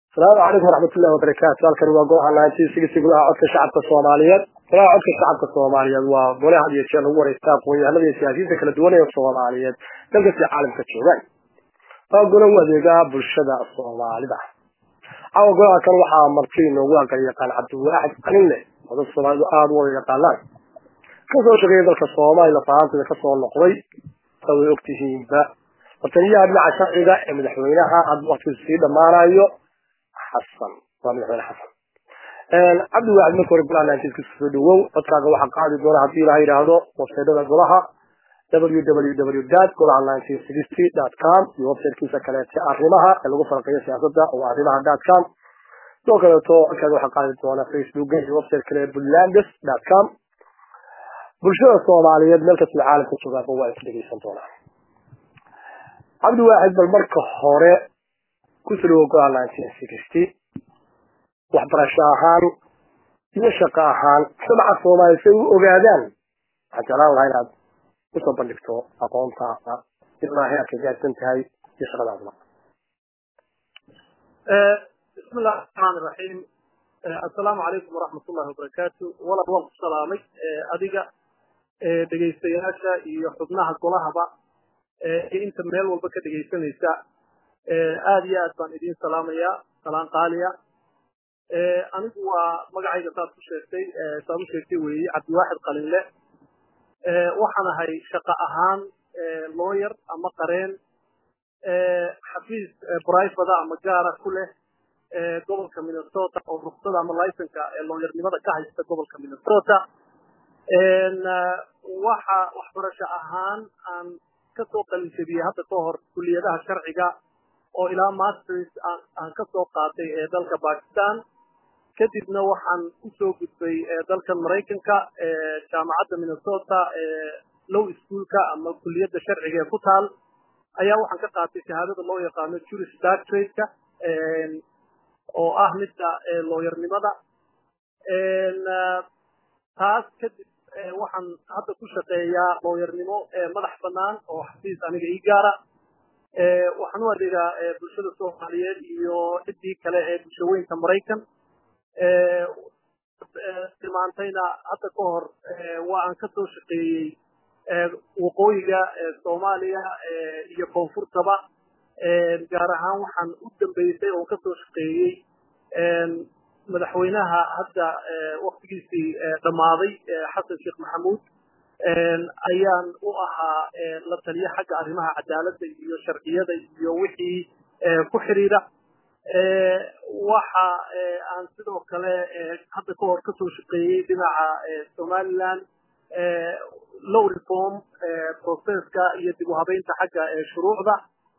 asalaamu calaykum waraxmatullahi wabarakaatu halkani waa gooha ninety golaha codka shacabka soomaaliyeed golaha codka shacabka soomaaliyeed waa gole had iyo jeer lagu wareystaa aqoon-yahanada iyo siyaasiyiinta kala duwan ee soomaaliyeed dalkasi caalamka joogaan waa gole u adeegaa bulshada soomaalida caawa golaha kan waxaa marti inoogu aqal yaqaan cabdiwaaxid qalinle oo dadka soomaalidu aada u wada yaqaanaan kasoo shaqeeya dalka soomaaliya fahaantida kasoo noqday sa way ogtihiinba wataniyaha dhinaca sharciga ee madaxweynaha hadda waktigiisu sii dhammaanayo xasan waa madaxweyne xasan cabdiwaaxid marka hore golaha nineteenkiisa soo dhawow codkaaga waxaa qaadi doona haddii ilaha yidhaahdo websaydada golaha www dat golaha nineteen sixty dot com iyo websitekiisa kaleete arrimaha ee lagu farqiyo siyaasadda oo arrimaha dot com sidoo kaleeto codkaaga waxaa qaadi doona facebooka iyo website kale bulandes dot com bulshada soomaaliyeed meel kastoo caalamka joogaanba waa isku dhegeysan doonaan cabdiwaaxid bal marka hore kusoo dhawow golaha nineteen sixty waxbarasho ahaan iyo shaqo ahaan samaca soomaaliya si ay u ogaadaan waxaan jeclaan lahaa inaad usoo bandhigto aqoontaada ilaa heerka gaadsan tahay iyo shaqadaadaba bismi illahi raxmaan iraxiim assalaamu calaykum waraxmat ullahi wabarakaatu walal waan ku salaamay adiga dhegaystayaasha iyo xubnaha golahaba iyo inta meel walba ka dhegaysanaysa aada iyo aad baan idiin salaamayaa salaan qaaliya anigu waa magacayga saad ku sheegtay saad u sheegtay weeye cabdiwaaxid qalinle waxaan ahay shaqo ahaan lawyer ama qareen xafiis brivada ama gaara ku leh gobolka minnesota oo ruksada ama licenka lawyernimada ka haysta gobolka minnesota waxa waxbarasho ahaan aan kasoo qalinjabiyey hadda ka hor kuliyadaha sharciga oo ilaa masters aan kasoo qaatay ee dalka bakistan kadibna waxaan usoo gudbay dalkan maraykanka jaamacadda minnesota low schoolka ama kuliyadda sharciga ee ku taal ayaa waxaan ka qaatay shahaadada loo yaqaano juris doctorateka oo ah midda lawyernimada taas kadib waxaan hadda ku shaqeeyaa lawyernimo madax banaan oo xafiis aniga ii gaara waxaan u adeegaa bulshada soomaaliyeed iyo ciddii kale ee bulshaweynka maraykan tilmaantayna hadda ka hor waa aan kasoo shaqeeyey waqooyiga soomaaliya iyo koonfurtaba gaar ahaan waxaan u dambeysay oo kasoo shaqeeyey madaxweynaha hadda waktigiisii dhammaaday xasan sheekh maxamuud ayaan u ahaa la taliya xagga arrimaha cadaaladda iyo sharciyada iyo wixii ku xidhiidha waxa aan sidoo kale hadda ka hor kasoo shaqeeyey dhinaca somaliland low reform processka iyo dib u habeynta xagga shuruucda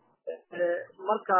marka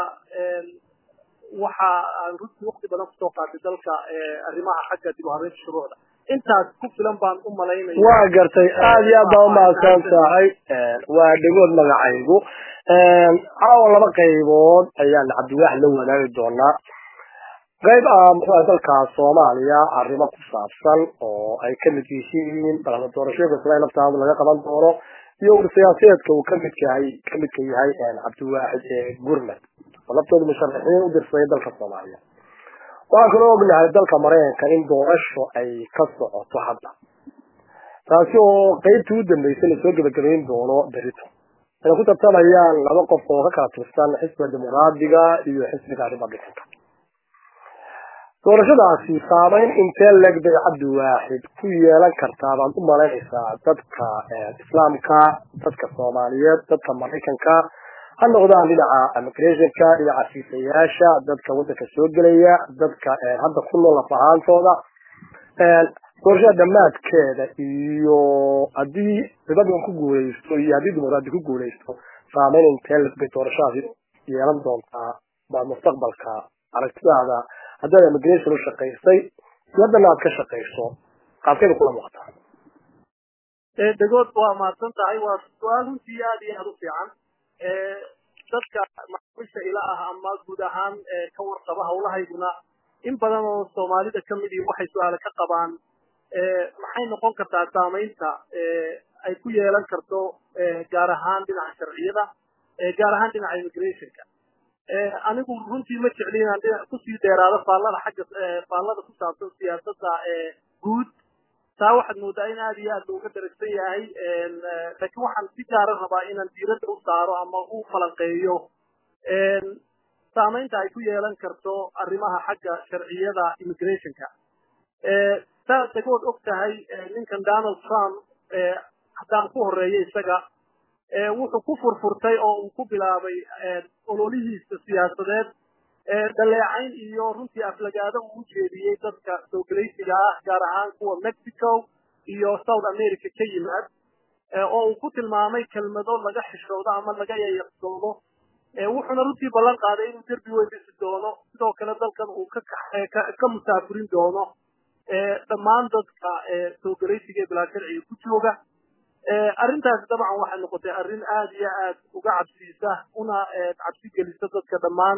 waxa aan runtii waqti badan kusoo qaatay dalka arrimaha xagga dib u habeynta shuruucda intaas ku filan baan u malaynaya waa gartay aada iyo aad baa umahadsan tahay waa dhegood magacaygu caawa laba qaybood ayaan cabdiwaaxid la wadaagi doonaa qayb ah muxuu ahay dalka soomaaliya arrimo ku saabsan oo ay kamid yihiin balada doorashooyinka sila laftaada laga qaban doono iyo ur siyaasadeedka uu kamid yahay kamidka yahay cabdiwaaxid ee gurmad oo laftooda musharaxiin u dirsaday dalka soomaaliya waxaan kaloo ognahay dalka maraykanka in doorasho ay ka socoto hadda taasi oo qeybtii u dambeysay lasoo gebagabayn doono berito ay ku tartamayaan laba qof oo ka kala tirsan xisbiga dimuqraadiga iyo xisbiga republicanka doorashadaasi saameyn intee leg bay cabdiwaaxid ku yeelan kartaa baad u malaynaysaa dadka islaamka dadka soomaaliyeed dadka maraykanka ha noqdaan dhinaca immigrationka dhinaca fiisayaasha dadka waddanka soo gelaya dadka hadda ku nool laf ahaantooda doorashada dhammaadkeeda iyo haddii republican ku guuleysto iyo haddii dimuqraadi ku guuleysto saameyn intee leg bay doorashadaasi yeelan doontaa baa mustaqbalka aragtidaada haddaad immigration u shaqaysay iyo haddana aad ka shaqayso qaabkeeda kula muuqataa degood waa mahadsan tahay waa su-aal runtii aada iyo aada u fiican dadka macaamiisha ila ah ama guud ahaan ka warqaba hawlahayduna in badan oo soomaalida kamid ihi waxay su-aale ka qabaan maxay noqon kartaa saamaynta ay ku yeelan karto gaar ahaan dhinaca sharciyada gaar ahaan dhinaca immigrationka anigu runtii ma jecli inaan kusii dheeraado faallada xagga faallada ku saabsan siyaasadda guud taa waxaad moodaa in aad iyo aad looga daragsan yahay laakiin waxaan si gaara rabaa inaan diiradda u saaro ama u falanqeeyo saamaynta ay ku yeelan karto arrimaha xagga sharciyada immigrationka saad dagood og tahay ninkan donald trump haddaan ku horeeyo isaga wuxuu ku furfurtay oo uu ku bilaabay ololihiisa siyaasadeed dhaleecayn iyo runtii aflagaado uu u jeediyey dadka soogalaysiga ah gaar ahaan kuwa mexico iyo south america ka yimaad oo uu ku tilmaamay kelmado laga xishoodo ama laga yayaqsoodo wuxuuna runtii ballan qaaday inuu derbi weyn dhisi doono sidoo kale dalkan uu ka musaafurin doono dhammaan dadka soogalaysiga ee bilaa sharciga ku jooga arrintaasi dabcan waxay noqotay arrin aad iyo aad uga cabsiisa una cabsi gelisa dadka dhammaan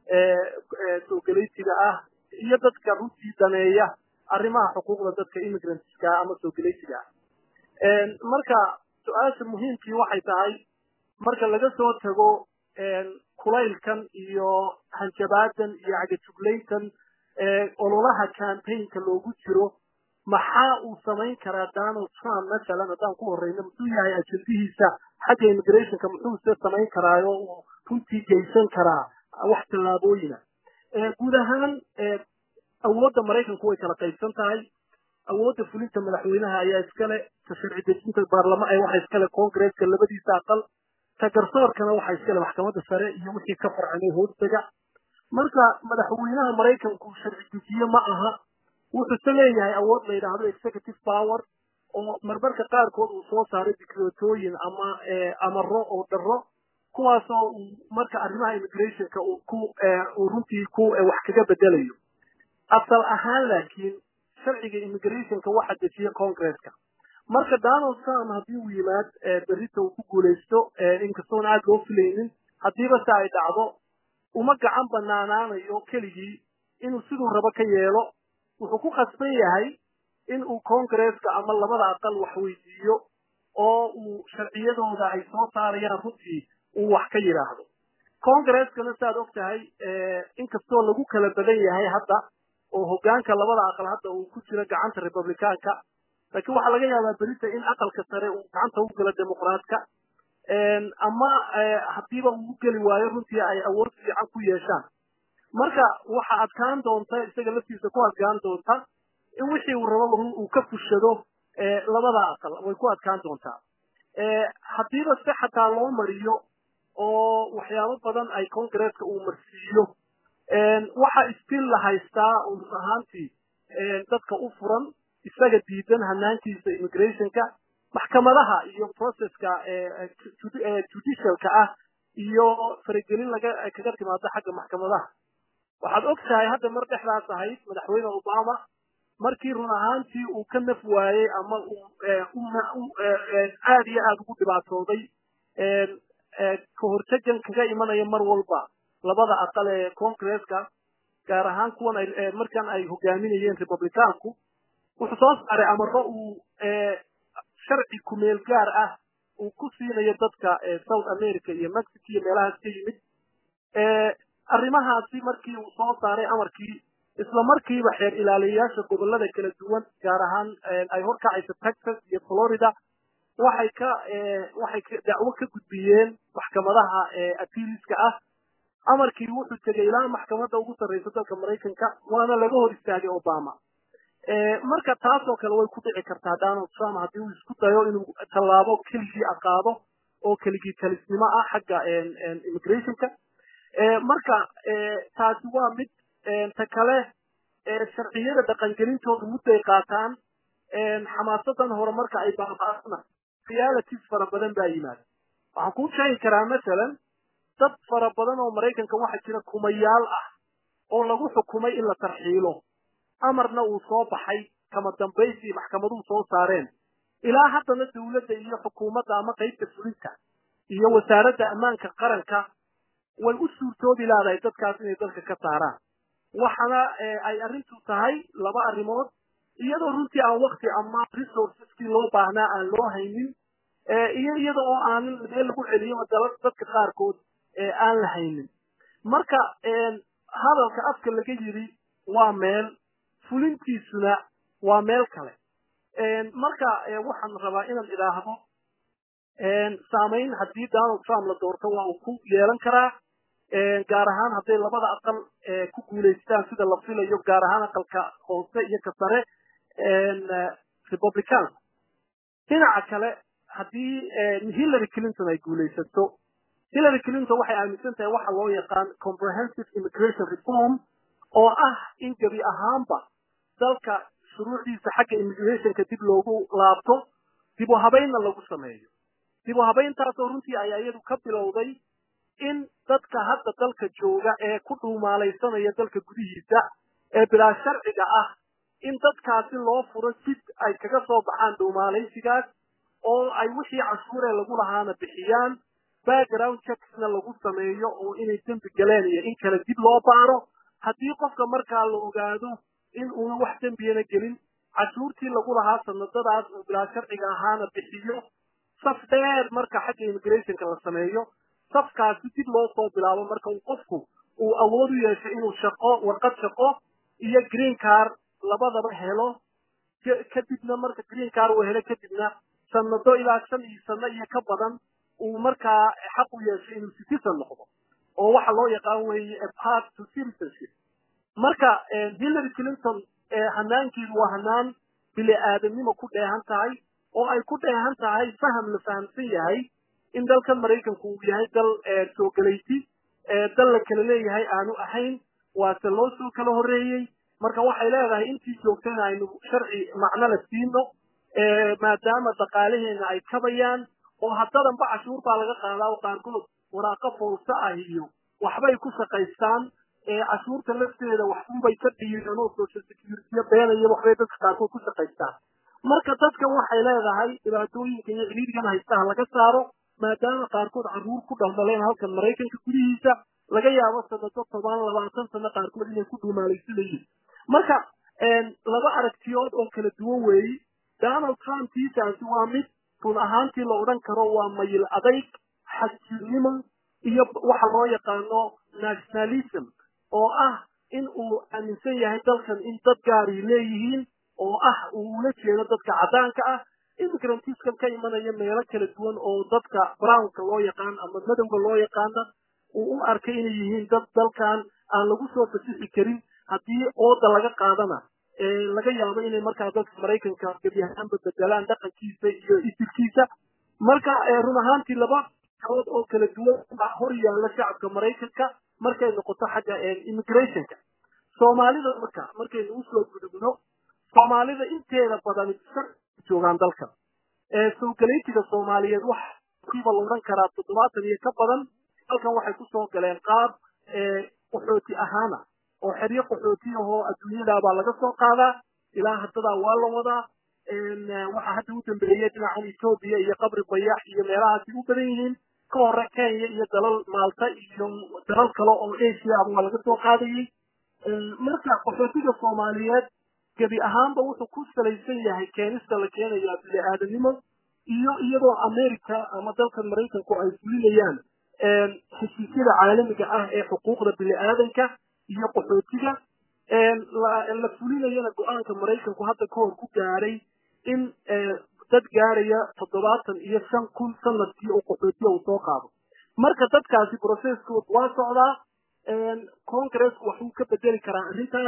soogalaysiga ah iyo dadka runtii daneeya arrimaha xuquuqda dadka immigrantska ama soogalaysiga ah marka su-aasha muhiimkii waxay tahay marka laga soo tago kulaylkan iyo hanjabaadan iyo cagajuglayntan ololaha campaignka loogu jiro maxaa uu samayn karaa donald trump masalan haddaan ku horeyno muxuu yahay ajendihiisa xagga immigrationka muxuuse samayn karaayo uu runtii geysan karaa wax tallaabooyina guud ahaan awoodda maraykanku way kala qaybsan tahay awoodda fulinta madaxweynaha ayaa iskale ta sharci dejinta baarlama waxa iskale congresska labadiisa aqal ta garsoorkana waxa iskale maxkamadda sare iyo wixii ka farcamay hoostaga marka madaxweynaha maraykanku sharci dejiye ma aha wuxuuse leeyahay awood la yidhaahdo executive power oo marmarka qaarkood uu soo saaray dikreetooyin ama amaro oo daro kuwaasoo uu marka arrimaha immigrationka uu ku uu runtii ku wax kaga bedelayo asal ahaan laakiin sharciga immigrationka waxa dejiya congresska marka donald trump haddii uu yimaad berrita uu ku guulaysto inkastoona aad loo filaynin haddiiba se ay dhacdo uma gacan banaanaanayo keligii inuu siduu rabo ka yeelo wuxuu ku khasban yahay in uu congresska ama labada aqal wax weydiiyo oo uu sharciyadooda ay soo saarayaan runtii uu wax ka yidhaahdo congreskana saaad og tahay inkastoo lagu kala badan yahay hadda oo hoggaanka labada aqal hadda uu ku jiro gacanta republicaanka laakiin waxaa laga yaabaa berita in aqalka sare uu gacanta u galo dimuqraadka ama haddiiba uu geli waayo runtii ay awood fiican ku yeeshaan marka waxa adkaan doonta isaga laftiisa ku adkaan doonta in wixii uu rabo uu ka fushado labada aqal way ku adkaan doontaa haddiiba se xataa loo mariyo oo waxyaabo badan ay congresska uu marsiiyo waxa stil la haystaa run ahaantii dadka u furan isaga diidan hanaantiisa immigrationka maxkamadaha iyo processka judicialka ah iyo faragelin laga kaga timaado xagga maxkamadaha waxaad og tahay hadda mar dhexdaas ahayd madaxweyne obama markii run ahaantii uu ka naf waayey ama uu aad iyo aad ugu dhibaatooday kahortegan kaga imanaya mar walba labada aqal ee congresska gaar ahaan kuwan ay markan ay hogaaminayeen republicaanku wuxuu soo saaray amaro uu sharci kumeel gaar ah uu ku siinayo dadka south america iyo mexico iyo meelahaas ka yimid arrimahaasi markii uu soo saaray amarkii isla markiiba xeer ilaaliyayaasha gobollada kala duwan gaar ahaan ay horkacayso texas iyo florida waxay ka waxay dacwo ka gudbiyeen maxkamadaha appealiska ah amarkii wuxuu tegay ilaa maxkamadda ugu sarreysa dalka maraykanka waana laga hor istaagay obama marka taasoo kale way ku dhici kartaa donald trump haddii uu isku dayo inuu tallaabo keligii aqaado oo keligii talisnimo ah xagga immigrationka marka taasi waa mid ta kale sharciyada dhaqangelintooda mudday qaataan xamaasadan hore marka ay baaba'aana realities fara badan baa yimaada waxaan kuu sheegi karaa masalan dad fara badan oo maraykanka waxaa jira kumayaal ah oo lagu xukumay in la tarxiilo amarna uu soo baxay kama dambaysii maxkamaduhu soo saareen ilaa haddana dawladda iyo xukuumadda ama qaybta fulinta iyo wasaaradda ammaanka qaranka way u suurtoobi laadahay dadkaas inay dalka ka saaraan waxaana ay arrintu tahay laba arrimood iyadoo runtii aan wakti ama resourceskii loo baahnaa aan loo haynin iyo iyada oo aanin meel lagu celiyo dalal dadka qaarkood aan la haynin marka hadalka afka laga yidhi waa meel fulintiisuna waa meel kale marka waxaan rabaa inaan idhaahdo saamayn haddii donald trump la doorto waa uu ku yeelan karaa gaar ahaan hadday labada aqal ku guulaystaan sida la filayo gaar ahaan aqalka hoose iyo ka sare republicanka dhinaca kale haddii hillary clinton ay guulaysato hillary clinton waxay aaminsan tahay waxa loo yaqaan comprehensive immigration reform oo ah in gebi ahaanba dalka shuruucdiisa xagga immigrationka dib loogu laabto dib u habaynna lagu sameeyo dib u habayntaasoo runtii ayaa iyadu ka bilowday in dadka hadda dalka jooga ee ku dhuumaalaysanaya dalka gudihiisa ee bilaa sharciga ah in dadkaasi loo furo sid ay kaga soo baxaan dhuumaalaysigaas oo ay wixii cashuuree lagu lahaana bixiyaan background checksna lagu sameeyo oo inay dembi galeen iyo in kale dib loo baaro haddii qofka markaa la ogaado in uuna wax dembiyana gelin cashuurtii lagu lahaa sanadadaas uu bilaa sharciga ahaana bixiyo saf dheer marka xagga immigrationka la sameeyo safkaasi dib loo soo bilaabo marka uu qofku uu awood u yeesho inuu shaqo warqad shaqo iyo green car labadaba helo kadibna marka green car uu helo kadibna sanado ilaa shan iyo sano iyo ka badan uu markaa xaq u yeesho inuu citizen noqdo oo waxa loo yaqaan weeye a path to citizenship marka hillary clinton hanaankeedu waa hanaan bili aadamnimo ku dheehan tahay oo ay ku dheehan tahay faham la fahamsan yahay in dalkan maraykanku uu yahay dal soo gelayti dal la kala leeyahay aanu ahayn waase loo soo kala horreeyey marka waxay leedahay intii joogtana aynu sharci macno la siino maadaama dhaqaalaheena ay kabayaan oo haddadanba cashuur baa laga qaadaa oo qaarkood waraaqo foolsa ah iyo waxbay ku shaqaystaan cashuurta lafteeda waxunbay ka dhiireen oo social security beenaya waxbay dadka qaarkood ku shaqaystaan marka dadkan waxay leedahay dhibaatooyinka iyo ciriirigan haystaha laga saaro maadaama qaarkood carruur ku dhaldaleen halkan maraykanka gudihiisa laga yaabo sanado toban labaatan sano qaarkood inay ku dhuumaalaysanayeen marka laba aragtiyood oo kala duwan weeyi donald trump tiisaasi waa mid run ahaantii la odhan karo waa mayil adayg xagjirnimo iyo waxa loo yaqaano nationalism oo ah in uu aaminsan yahay dalkan in dad gaaray leeyihiin oo ah uu ula jeedo dadka caddaanka ah immigrantiskan ka imanaya meelo kala duwan oo dadka brownka loo yaqaan ama madowga loo yaqaana uu u arkay inay yihiin dad dalkan aan lagu soo fasixi karin haddii ooda laga qaadana laga yaabo inay markaa dadka maraykanka gebi ahaanba bedelaan dhaqankiisa iyo isirkiisa marka run ahaantii laba kabood oo kala duwan baa hor yaalla shacabka maraykanka markay noqoto xagga immigrationka soomaalida marka markaynu usoo gudubno soomaalida inteeda badan joogaan dalkan soo galaytiga soomaaliyeed wax kiiba la odhan karaa toddobaatan iyo ka badan halkan waxay kusoo galeen qaab qaxooti ahaana oo xeryo qaxooti ahoo adduunyadaabaa laga soo qaadaa ilaa haddadaa waa la wadaa waxaa hadda u dambeeyey dhinacan etoobiya iyo qabri bayax iyo meelahaasi u badan yihiin ka hore kenya iyo dalal maalta iyo dalal kale oo asia ah waa laga soo qaadayey marka qaxootiga soomaaliyeed gebi ahaanba wuxuu ku salaysan yahay keenista la keenayaa bini aadanimo iyo iyadoo america ama dalkan maraykanku ay fulinayaan heshiisyada caalamiga ah ee xuquuqda bini aadanka iyo qaxootiga la fulinayana go-aanka maraykanku hadda ka hor ku gaaray in dad gaaraya toddobaatan iyo shan kun sanadkii oo qaxootiya uu soo qaado marka dadkaasi processkood waa socdaa congresku waxuu ka bedeli karaa arrintaas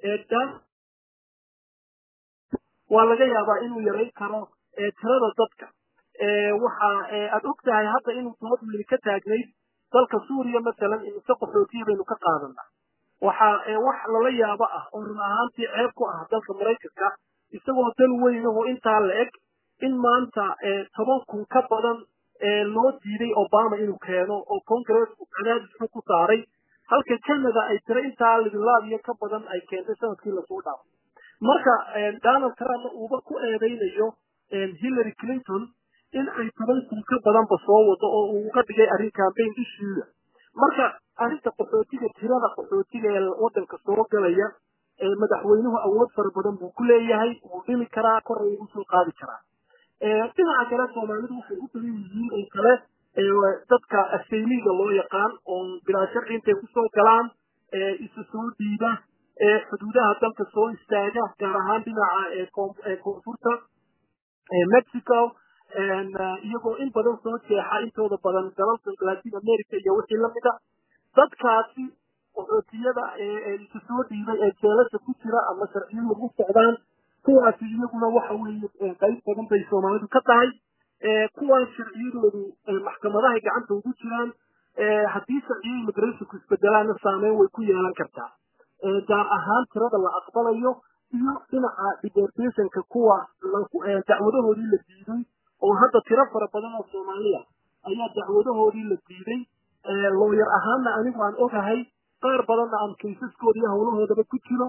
waa laga yaabaa inuu yarayn karo tirada dadka waxa aad og tahay hadda inuu dood weyni ka taagnayd dalka suuriya masalan imise qaxootiya baynu ka qaadanaa waxa wax lala yaabo ah oo run ahaantii ceeb ku ah dalka maraykanka isagoo dal weyn ahoo intaa la eg in maanta toban kun ka badan loo diiday obama inuu keeno oo congresku cadaadis xun ku saaray halka canada ay tiro intaa lidlaadiyo ka badan ay keentay sanadkii lasoo dhaafo marka donald trump uuba ku eedaynayo hillary clinton in ay toban kun ka badanba soo wado oo uu uga dhigay arrin campaign issuega marka arrinta qaxootiga tirada qaxootiga ee waddanka soo galaya madaxweynuhu awood fara badan buu ku leeyahay wuu dhimi karaa kor ugu soo qaadi karaa dhinaca kale soomaalidu waxay u badan yihiin oo kale dadka asaymiga loo yaqaan oo bilaa sharci intay kusoo galaan isu soo dhiiba xuduudaha dalka soo istaaga gaar ahaan dhinaca koonfurta mexico iyagoo in badan soo jeexa intooda badan dalalka latin america iyo wixii lamida dadkaasi qaxootiyada isu soo dhiibay ee jeelasha ku jira ama sharciyadu u socdaan kuwaasi iyaguna waxa weeye qayb badan bay soomaalidu ka tahay kuwan sharciyadoodu maxkamadahay gacanta ugu jiraan haddii sharciyo immigrationku isbedelaana saameyn way ku yeelan kartaa gaar ahaan tirada la aqbalayo iyo dhinaca deportationka kuwa dacwadahoodii la diiday oo hadda tiro fara badan oo soomaaliya ayaa dacwadahoodii la diiday looyar ahaanna anigu aan ogahay qaar badanna aan kaysaskooda iyo howlahoodaba ku jiro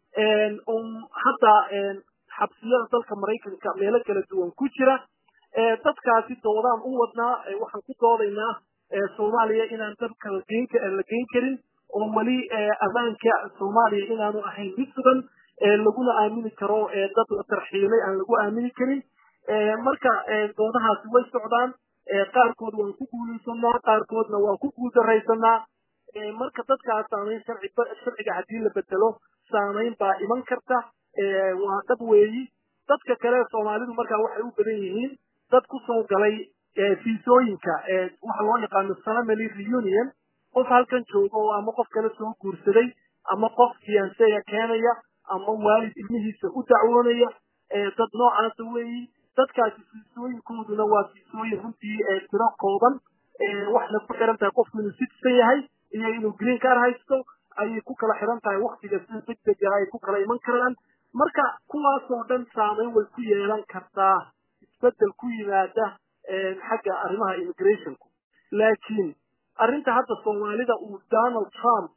oo hadda xabsiyada dalka maraykanka meelo kala duwan ku jira dadkaasi doodaan u wadnaa waxaan ku doodaynaa soomaaliya inaan dalka la geyn karin oo weli ammaanka soomaaliya inaanu ahayn mid sugan laguna aamini karo dad la tarxiilay aan lagu aamini karin marka doodahaasi way socdaan qaarkood waan ku guulaysanaa qaarkoodna waan ku guuldaraysanaa marka dadkaas saamayn sharciga haddii la bedelo saamayn baa iman karta waa dhab weeyi dadka kale soomaalidu markaa waxay u badan yihiin dad ku soo galay fiisooyinka waxa loo yaqaano family reunion qof halkan jooga oo ama qof kale soo guursaday ama qof fiyanseya keenaya ama waalid ilmihiisa u dacwoonaya dad noocaasa weeyi dadkaasi fiisooyinkooduna waa fiisooyin runtii tiro kooban waxna ku xiran tahay qofku inuu citizen yahay iyo inuu green car haysto ayay ku kala xiran tahay waktiga sida degdega ay ku kala iman karaan marka kuwaasoo dhan saameyn way ku yeelan kartaa isbedel ku yimaada xagga arrimaha immigrationku laakiin arrinta hadda soomaalida uu donald trump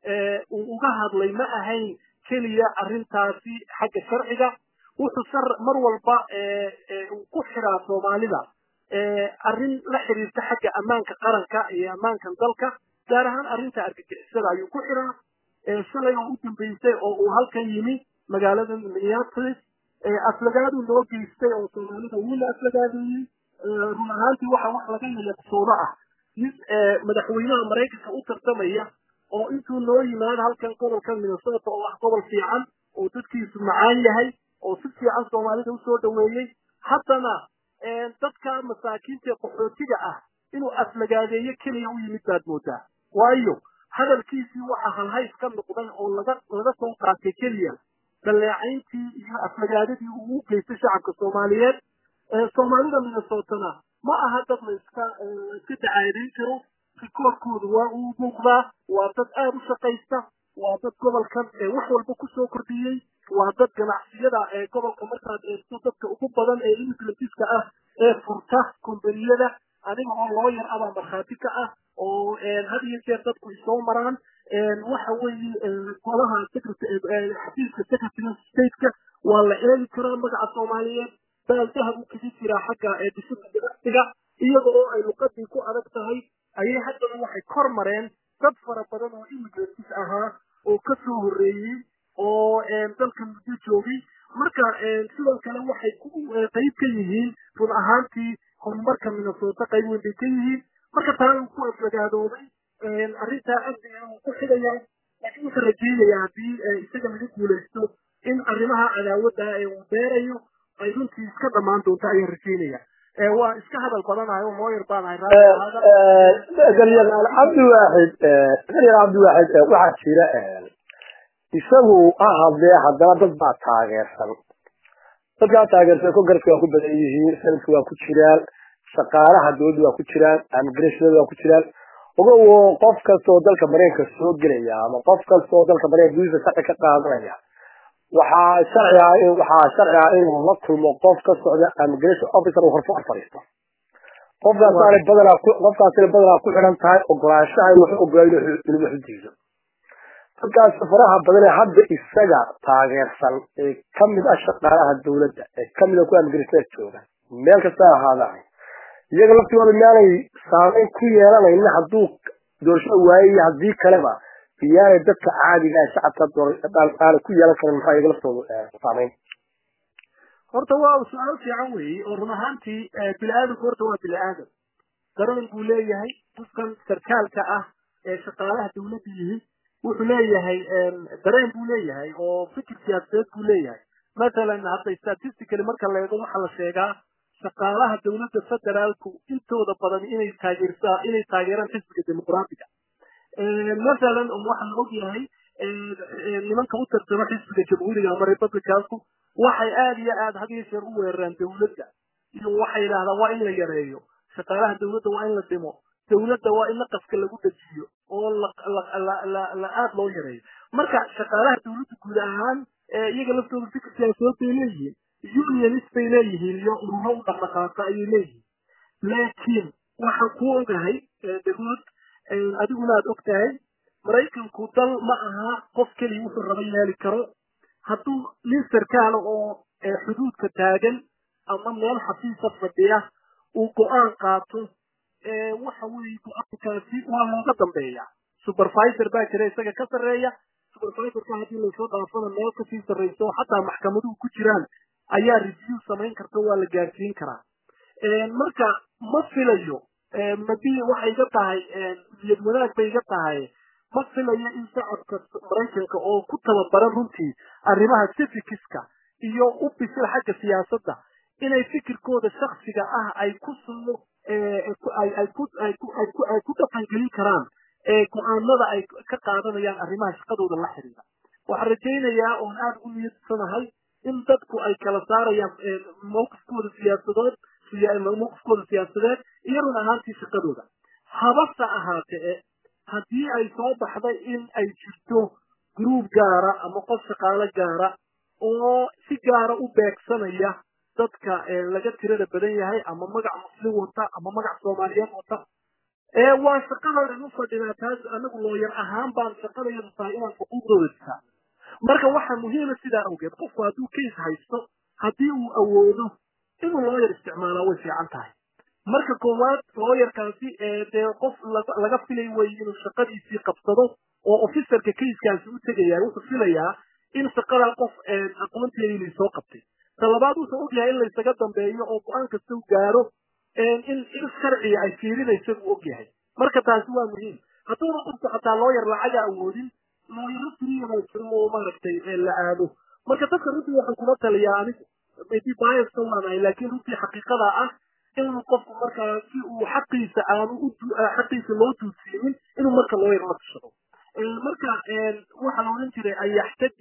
uu uga hadlay ma ahayn keliya arrintaasi xagga sharciga wuxuu sar mar walba uu ku xiraa soomaalida arrin la xiriirta xagga ammaanka qaranka iyo ammaankan dalka gaar ahaan arrinta argagixisada ayuu ku xiraa shalay oo u dambeysay oo uu halkan yimi magaalada minneapolis aflagaaduu noo geystay oo soomaalida wuuna aflagaadeeyey run ahaantii waxa wax laga yayaqsoodo ah nin madaxweynaha maraykanka u tartamaya oo intuu noo yimaado halkan gobolka minnesota oo ah gobol fiican oo dadkiisu macaan yahay oo si fiican soomaalida usoo dhaweeyey haddana dadka masaakiinta qaxootiga ah inuu aflagaadeeyo keliya u yimid baad moodaa waayo hadalkiisii waxa halhays ka noqday oo laga laga soo qaatay keliya daleecayntii iyo aflagaadadii uu u geystay shacabka soomaaliyeed soomaalida minnesotana ma aha dad la iska iska dacaadeyn karo rikoorkoodu waa uu muuqdaa waa dad aada u shaqaysta waa dad gobolkan wax walba kusoo kordhiyey waa dad ganacsiyada ee gobolka markaad eegto dadka ugu badan ee imigrantiska ah ee furta kombaniyada aniga oo loo yar abaa markhaati ka ah oo had iyo jeer dadku isoo maraan waxa weeye golaha xafiiska secretary stateka waa la eegi karaa magaca soomaaliyeed baal dahab u kaga jiraa xagga dhisida ganacsiga iyada oo ay luqadii ku adag tahay ayay haddana waxay kor mareen dad fara badan oo imigrantis ahaa oo ka soo horreeyey oo dalka muddo joogay marka sidoo kale waxay qayb ka yihiin run ahaantii horumarka minnesota qayb weyn bay ka yihiin marka taana ku aflagaadoobay arrintaa amniga uu ku xidaya laakiin wuxuu rajeynayaa haddii isaga laga guulaysto in arrimaha cadaawadda ee uu beerayo ay runtii iska dhammaan doonto ayaan rajeynaya waa iska hadal badanahay oo looyar baanahay garyaqaan cabdiwaaxid garyaqaan cabdiwaaxid waxaa jira isagu ha hadlee haddana dad baa taageersan dadkaa taageersan congareska waa ku badan yihiin sanadka waa ku jiraan shaqaalaha dowladda waa ku jiraan immigrationada waa ku jiraan ogowo qof kasta oo dalka mareykanka soo gelaya ama qof kasta oo dalka mareykanka gudihiisa sharci ka qaadanaya waxaa sharci ah in waxaa sharci ah inuu la kulmo qof ka socda immigration officer uu horfar fadhiisto qofkaasaana badanaa ku qofkaasina badanaa ku xidhan tahay ogolaanshaha in wuxuu ogolaa inuu wax u diido dadkaas faraha badan ee hadda isaga taageersan ee kamid ah shaqaalaha dowladda ee kamid ah kuwa immigrationada jooga meel kasta ahaadaan iyaga laftigooda miyaanay saameyn ku yeelanayna hadduu doorashada waaye iyo haddii kaleba miyaanay dadka caadiga ah shacabka aanay ku yeelan karin maxaa iyaga laftooda saameyn horta waa su-aal fiican weeye oo run ahaantii bini aadamku horta waa bini aadam dareen buu leeyahay qofkan sarkaalka ah ee shaqaalaha dawladda yihi wuxuu leeyahay dareen buu leeyahay oo fikir siyaasadeed buu leeyahay masalan hadda statistically marka la eego waxaa la sheegaa shaqaalaha dawladda federaalku intooda badan inay taageersaa inay taageeraan xisbiga dimuqraatiga masalan waxaa la ogyahay nimanka u tartama xisbiga jamhuuriga ama republicanku waxay aad iyo aad had iyo jeer u weeraraan dawladda iyo waxay yidhahdaan waa in la yareeyo shaqaalaha dawladda waa in la dhimo dawladda waa in naqaska lagu dejiyo oo la aad loo yareeyo marka shaqaalaha dawladda guud ahaan iyaga laftooda fikir siyaasadeed bay leeyihiin unionist bay leeyihiin iyo ururo u dhaqdhaqaaqa ayay leeyihiin laakiin waxaan ku ogahay dagood adiguna aad og tahay maraykanku dal ma aha qof keliya wuxuu raba yeeli karo hadduu nin sarkaala oo xuduudka taagan ama meel xafiisa fadhiya uu go-aan qaato waxa weeye go-aankaasi waa looga dambeeya supervisor baa jira isaga ka sarreeya supervisorka haddii lasoo dhaafana meel kasii sarreyso oo xataa maxkamaduhu ku jiraan ayaa review samayn karta waa la gaarsiin karaa marka ma filayo madii waxay iga tahay niyad wanaag bay iga tahay ma filayo in shacabka maraykanka oo ku tababaran runtii arrimaha civikiska iyo u bisil xagga siyaasadda inay fikirkooda shaksiga ah ay ku soo ay ku dhaqangelin karaan go-aanada ay ka qaadanayaan arrimaha shaqadooda la xiriira waxaan rajaynayaa oon aada ugu niyadsanahay in dadku ay kala saarayaan mawqifkooda siyaasadood mawqifkooda siyaasadeed iyo run ahaantii shaqadooda habase ahaatee haddii ay soo baxday in ay jirto gruub gaara ama qof shaqaalo gaara oo si gaara u beegsanaya dadka laga tirada badan yahay ama magac muslim wata ama magac soomaaliyeed wata waa shaqadoodan u fadhinaa taas anagu looyar ahaan baan shaqadayadu tahay inaan xuquuqdooda disaa marka waxaa muhiima sidaa awgeed qofku hadduu case haysto haddii uu awoodo inuu looyar isticmaalaa way fiican tahay marka koowaad looyarkaasi dee qof laga filay wey inuu shaqadiisii qabsado oo officerka casekaasi u tegaya wuxuu filayaa in shaqadaa qof aqoonteeda inay soo qabtay talabaad wuxuu ogyahay in laysaga dambeeyo oo go-aan kasta u gaaro in il sharciga ay fiirinaysa buu ogyahay marka taasi waa muhiim hadduuna qofku xataa looyar lacaga awoodin looyaro firiya baa jiro oo maaragtay la aado marka dadka runtii waxaan kuma taliyaa anigu maybe biaska waanahay laakiin runtii xaqiiqada ah inuu qofku markaa si uu xaqiisa aanu u xaqiisa loo duudsiinin inuu marka looyar la tashado marka waxaa la odhan jiray ayaxtaj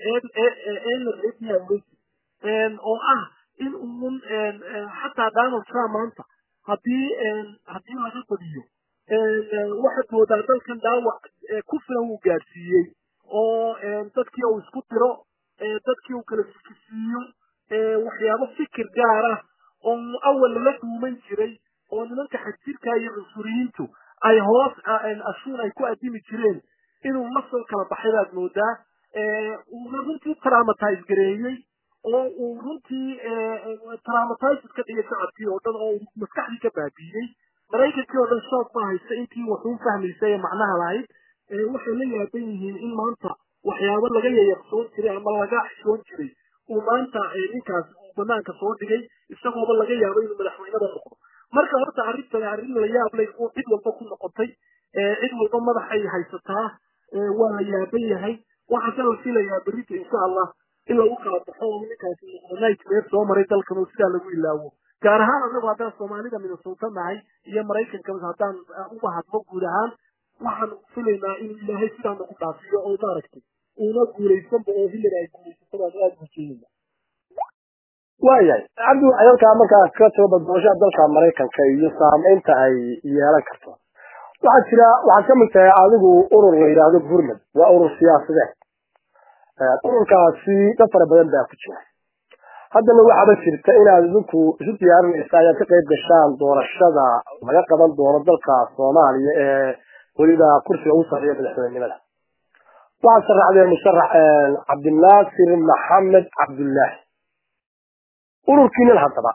eler oo ah in uun xataa donald trump maanta haddii haddii laga badiyo waxaad moodaa dalkan dhaawac ku filan uu gaadhsiiyey oo dadkii uu isku diro dadkii uu kala fikisiiyo waxyaabo fikir gaar ah oo awal lala duuman jiray oo nimanka xagjirka iyo cunsuriyiintu ay hoos ashuun ay ku adimi jireen inuu la soo kala baxay baad moodaa uuna runtii traumatize gareeyey oo uu runtii traumatize ka dhigay shacabkii oo dhan oo maskaxdii ka baabiiyey maraykankii oo dhan shoog baa haysta intii waxuu fahmaysa ee macnaha lahayd waxay la yaaban yihiin in maanta waxyaabo laga yayaqsoon jiray ama laga xishoon jiray uu maanta ninkaas uu banaanka soo dhigay isagooba laga yaabo inuu madaxweynada noqdo marka horta arrintani arrin la yaab leh oo cid walba ku noqotay cid walba madaxay haysataa waa la yaaban yahay waxaase la filayaa berrita insha allah in lagu kala baxo oo ninkaasi nightmare soo maray dalkan oo sidaa lagu ilaawo gaar ahaan anagu haddaan soomaalida minnesota nahay iyo maraykanka haddaan uga hadlo guud ahaan waxaan filaynaa in ilaahay sidaa nagu dhaafiyo oo maaragtay uuna guulaysanba oo hillary ay guulaysato baan aada mujeedina waayahay cabdi halkaa markaa ka soo badbooshaa dalka maraykanka iyo saamaynta ay yeelan karto waxaa jira waxaad ka mid tahay adigu urur la yidhaahdo burmad waa urur siyaasadeed ururkaasi dad fara badan baa ku jira haddana waxaaba jirta inaad idinku isu diyaarinaysa ayaad ka qayb gashaan doorashada laga qaban doono dalka soomaaliya ee weliba kursiga ugu sarreeya madaxweynenimada waxaad sharaxdeen musharax cabdinaasir maxamed cabdullaahi ururkiinan haddaba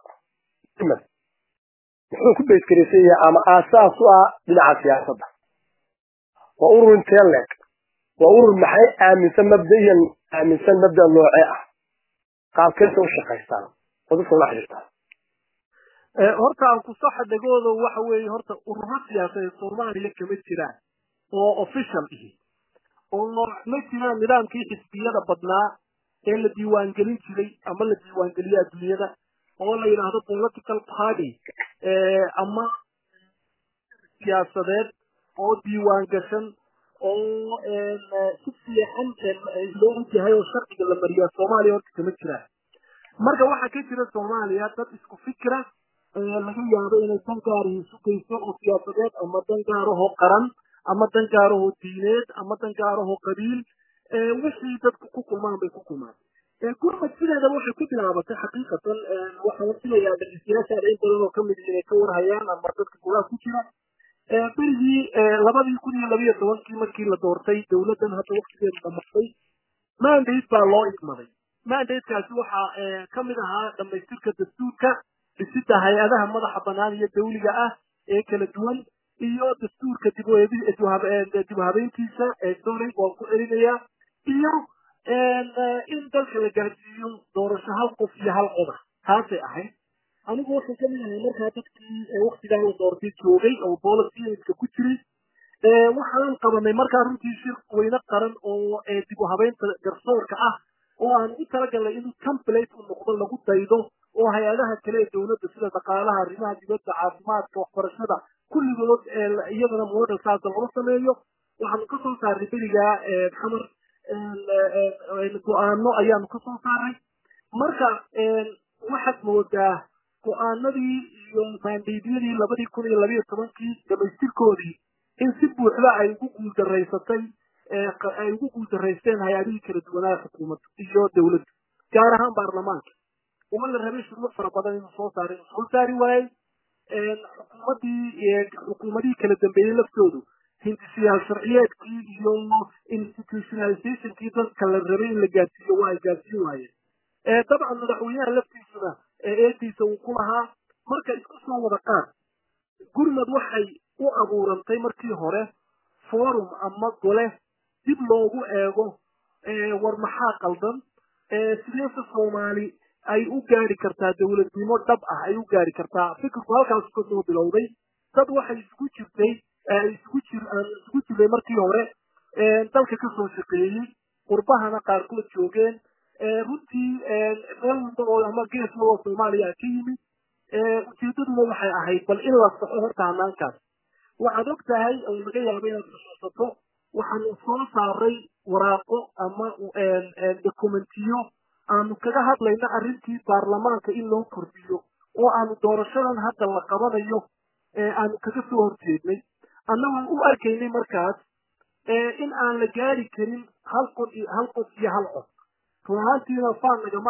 muxuu ku beyskaraysan yahay ama aasaas u ah dhinaca siyaasadda waa urur intee leeg waa urur maxay aaminsan mabdayan aaminsan mabda noocee ah qaabkeesa u shaqaystaan oo dadka ula xidhiirtaan horta aan ku saxa dhegooda waxa weeye horta ururo siyaasadeed soomaaliya kama jiraan oo official ihi oo ma jiraan nidaamkii xisbiyada badnaa ee la diiwaangelin jiray ama la diiwaangeliyo adduunyada oo la yidhaahdo political party ama siyaasadeed oo diiwaan gashan oo si fiican loo ogyahay oo sharciga la mariyaa soomaaliya horta kama jiraan marka waxaa ka jira soomaaliya dad isku fikira laga yaabo inay dan gaarihi isu geyso oo siyaasadeed ama dan gaarahoo qaran ama dan gaarahoo diineed ama dan gaarahoo qabiil wixii dadku ku kulmaan bay ku kulmaan gurmad sideedaba waxay ku bilaabatay xaqiiqatan waxaa la filayaa dhageystayaashaada in badan oo kamid inay ka warhayaan ama dadka golaha ku jira berigii labadii kun iyo labiyo tobankii markii la doortay dowladdan hadda waktigeedu dhamatay mandate baa loo igmaday mandatekaasi waxaa kamid ahaa dhamaystirka dastuurka dhisida hay-adaha madaxa banaan iyo dawliga ah ee kala duwan iyo dastuurka dib habeyntiisa sorry waan ku celinayaa iyo in dalka la gaarsiiyo doorasho hal qof iyo hal qoda taasay ahayd anigu waxaan kamid ahay markaa dadkii waktigaa la doortay joogay oo bolisiska ku jiray waxaan qabanay markaa runtii shir weyne qaran oo dib u habeynta garsoorka ah oo aan u talagalnay inuu template u noqdo lagu daydo oo hay-adaha kale ee dowladda sida dhaqaalaha arrimaha dibadda caafimaadka waxbarashada kulligood iyadana model saasa loo sameeyo waxaanu ka soo saarnay berigaa xamar go-aano ayaanu ka soo saaray marka waxaad moodaa go-aanadii iyo maandeydyadii labadii kun iyo labiyo tobankii dhamaystirkoodii in si buuxda ay ugu guuldaraysatay ay ugu guuldaraysteen hay-adihii kala duwanaa xukuumadda iyo dowladda gaar ahaan baarlamaanka uma la rabay shuruuc fara badan inuu soo saaray inuu soo saari waayey xukuumaddii xukuumadihii kala dambeeyey laftoodu hindisiyaal sharciyeedkii iyo institutionalizationkii dadka la rabay in la gaarsiiyo waa ay gaarsiin waayeen dabcan madaxweynaha laftiisuna eediisa uu ku lahaa marka isku soo wada qaad gurmad waxay u abuurantay markii hore forum ama gole dib loogu eego war maxaa qaldan sideese soomaali ay u gaari kartaa dowladnimo dhab ah ay u gaari kartaa fikirku halkaas ka soo bilowday dad waxay isugu jirtay isugu jir aan isugu jirnay markii hore dalka kasoo shaqeeyey qurbahana qaarkood joogeen runtii meel walba oo ama gees oo soomaaliya ka yimid ujeedaduna waxay ahayd bal in la saxo horta hanaankaas waxaad og tahay oo laga yaabo inaad xusuusato waxaanu soo saaray waraaqo ama dokumentiyo aanu kaga hadlayno arrintii baarlamaanka in loo kordhiyo oo aanu doorashadan hadda la qabanayo aanu kaga soo horjeednay annagoo u arkaynay markaas in aan la gaari karin hal qod hal qof iyo hal cod run ahaantiina faan nagama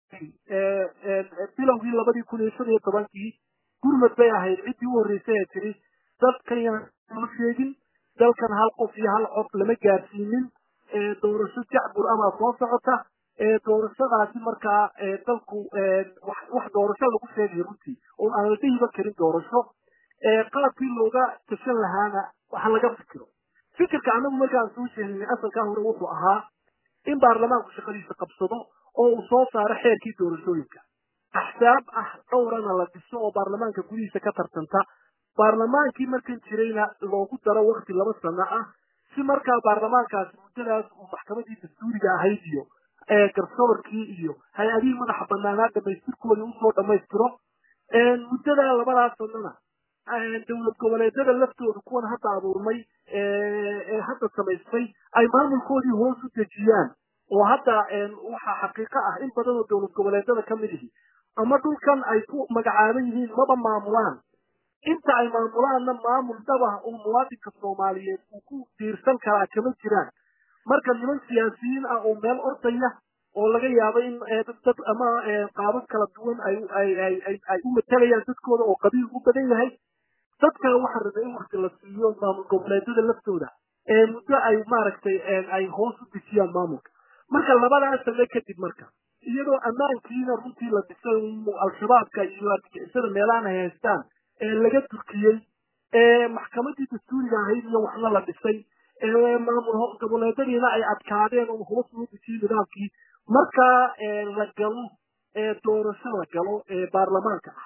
bilowgii labadii kun iyo shan iyo tobankii gurmad bay ahayd ciddii u horreysay ee tiri dadkan yaan sheegin dalkan hal qof iyo hal cod lama gaarsiinin doorasho jacbur amaa soo socota doorashadaasi markaa dalku wax doorasho lagu sheegay runtii oo aan la dhihiba karin doorasho qaabkii looga tashan lahaana waxa laga fikiro fikirka annagu markaan soo sheegnay asalkaa hore wuxuu ahaa in baarlamaanku shaqadiisa qabsado oo uu soo saaro xeerkii doorashooyinka axsaab ah dhowrana la dhiso oo baarlamaanka gudihiisa ka tartanta baarlamaankii markan jirayna loogu daro wakti laba sano ah si markaa baarlamaankaasi muddadaas uu maxkamadii dastuuriga ahayd iyo garsoorkii iyo hay-adihii madaxa banaanaa dhamaystirkoodii usoo dhammaystiro muddada labadaas sanona dowlad goboleedyada laftooda kuwan hadda abuurmay ee hadda samaystay ay maamulkoodii hoos u dejiyaan oo hadda waxaa xaqiiqo ah in badan oo dowlad goboleedyada ka mid ihi ama dhulkan ay ku magacaaban yihiin maba maamulaan inta ay maamulaanna maamul dhabah oo muwaadinka soomaaliyeed uu ku diirsan karaa kama jiraan marka niman siyaasiyiin ah oo meel ordaya oo laga yaabo in dad ama qaabab kala duwan ay ay ay u matalayaan dadkooda oo qabiil u badan yahay dadka waxa rabay in wakti la siiyo maamul goboleedyada laftooda ee muddo ay maaragtay ay hoos u dejiyaan maamulka marka labadaas sane kadib marka iyadoo ammaankiina runtii la dhisay al-shabaabka iyo argagixisada meelahan ay haystaan ee laga turkiyey ee maxkamadii dastuuriga ahayd iyo waxna la dhisay ee maamul goboleedyadiina ay adkaadeen oo hoos loo dejiyey nidaamkii markaa la galo doorasho la galo ee baarlamaanka ah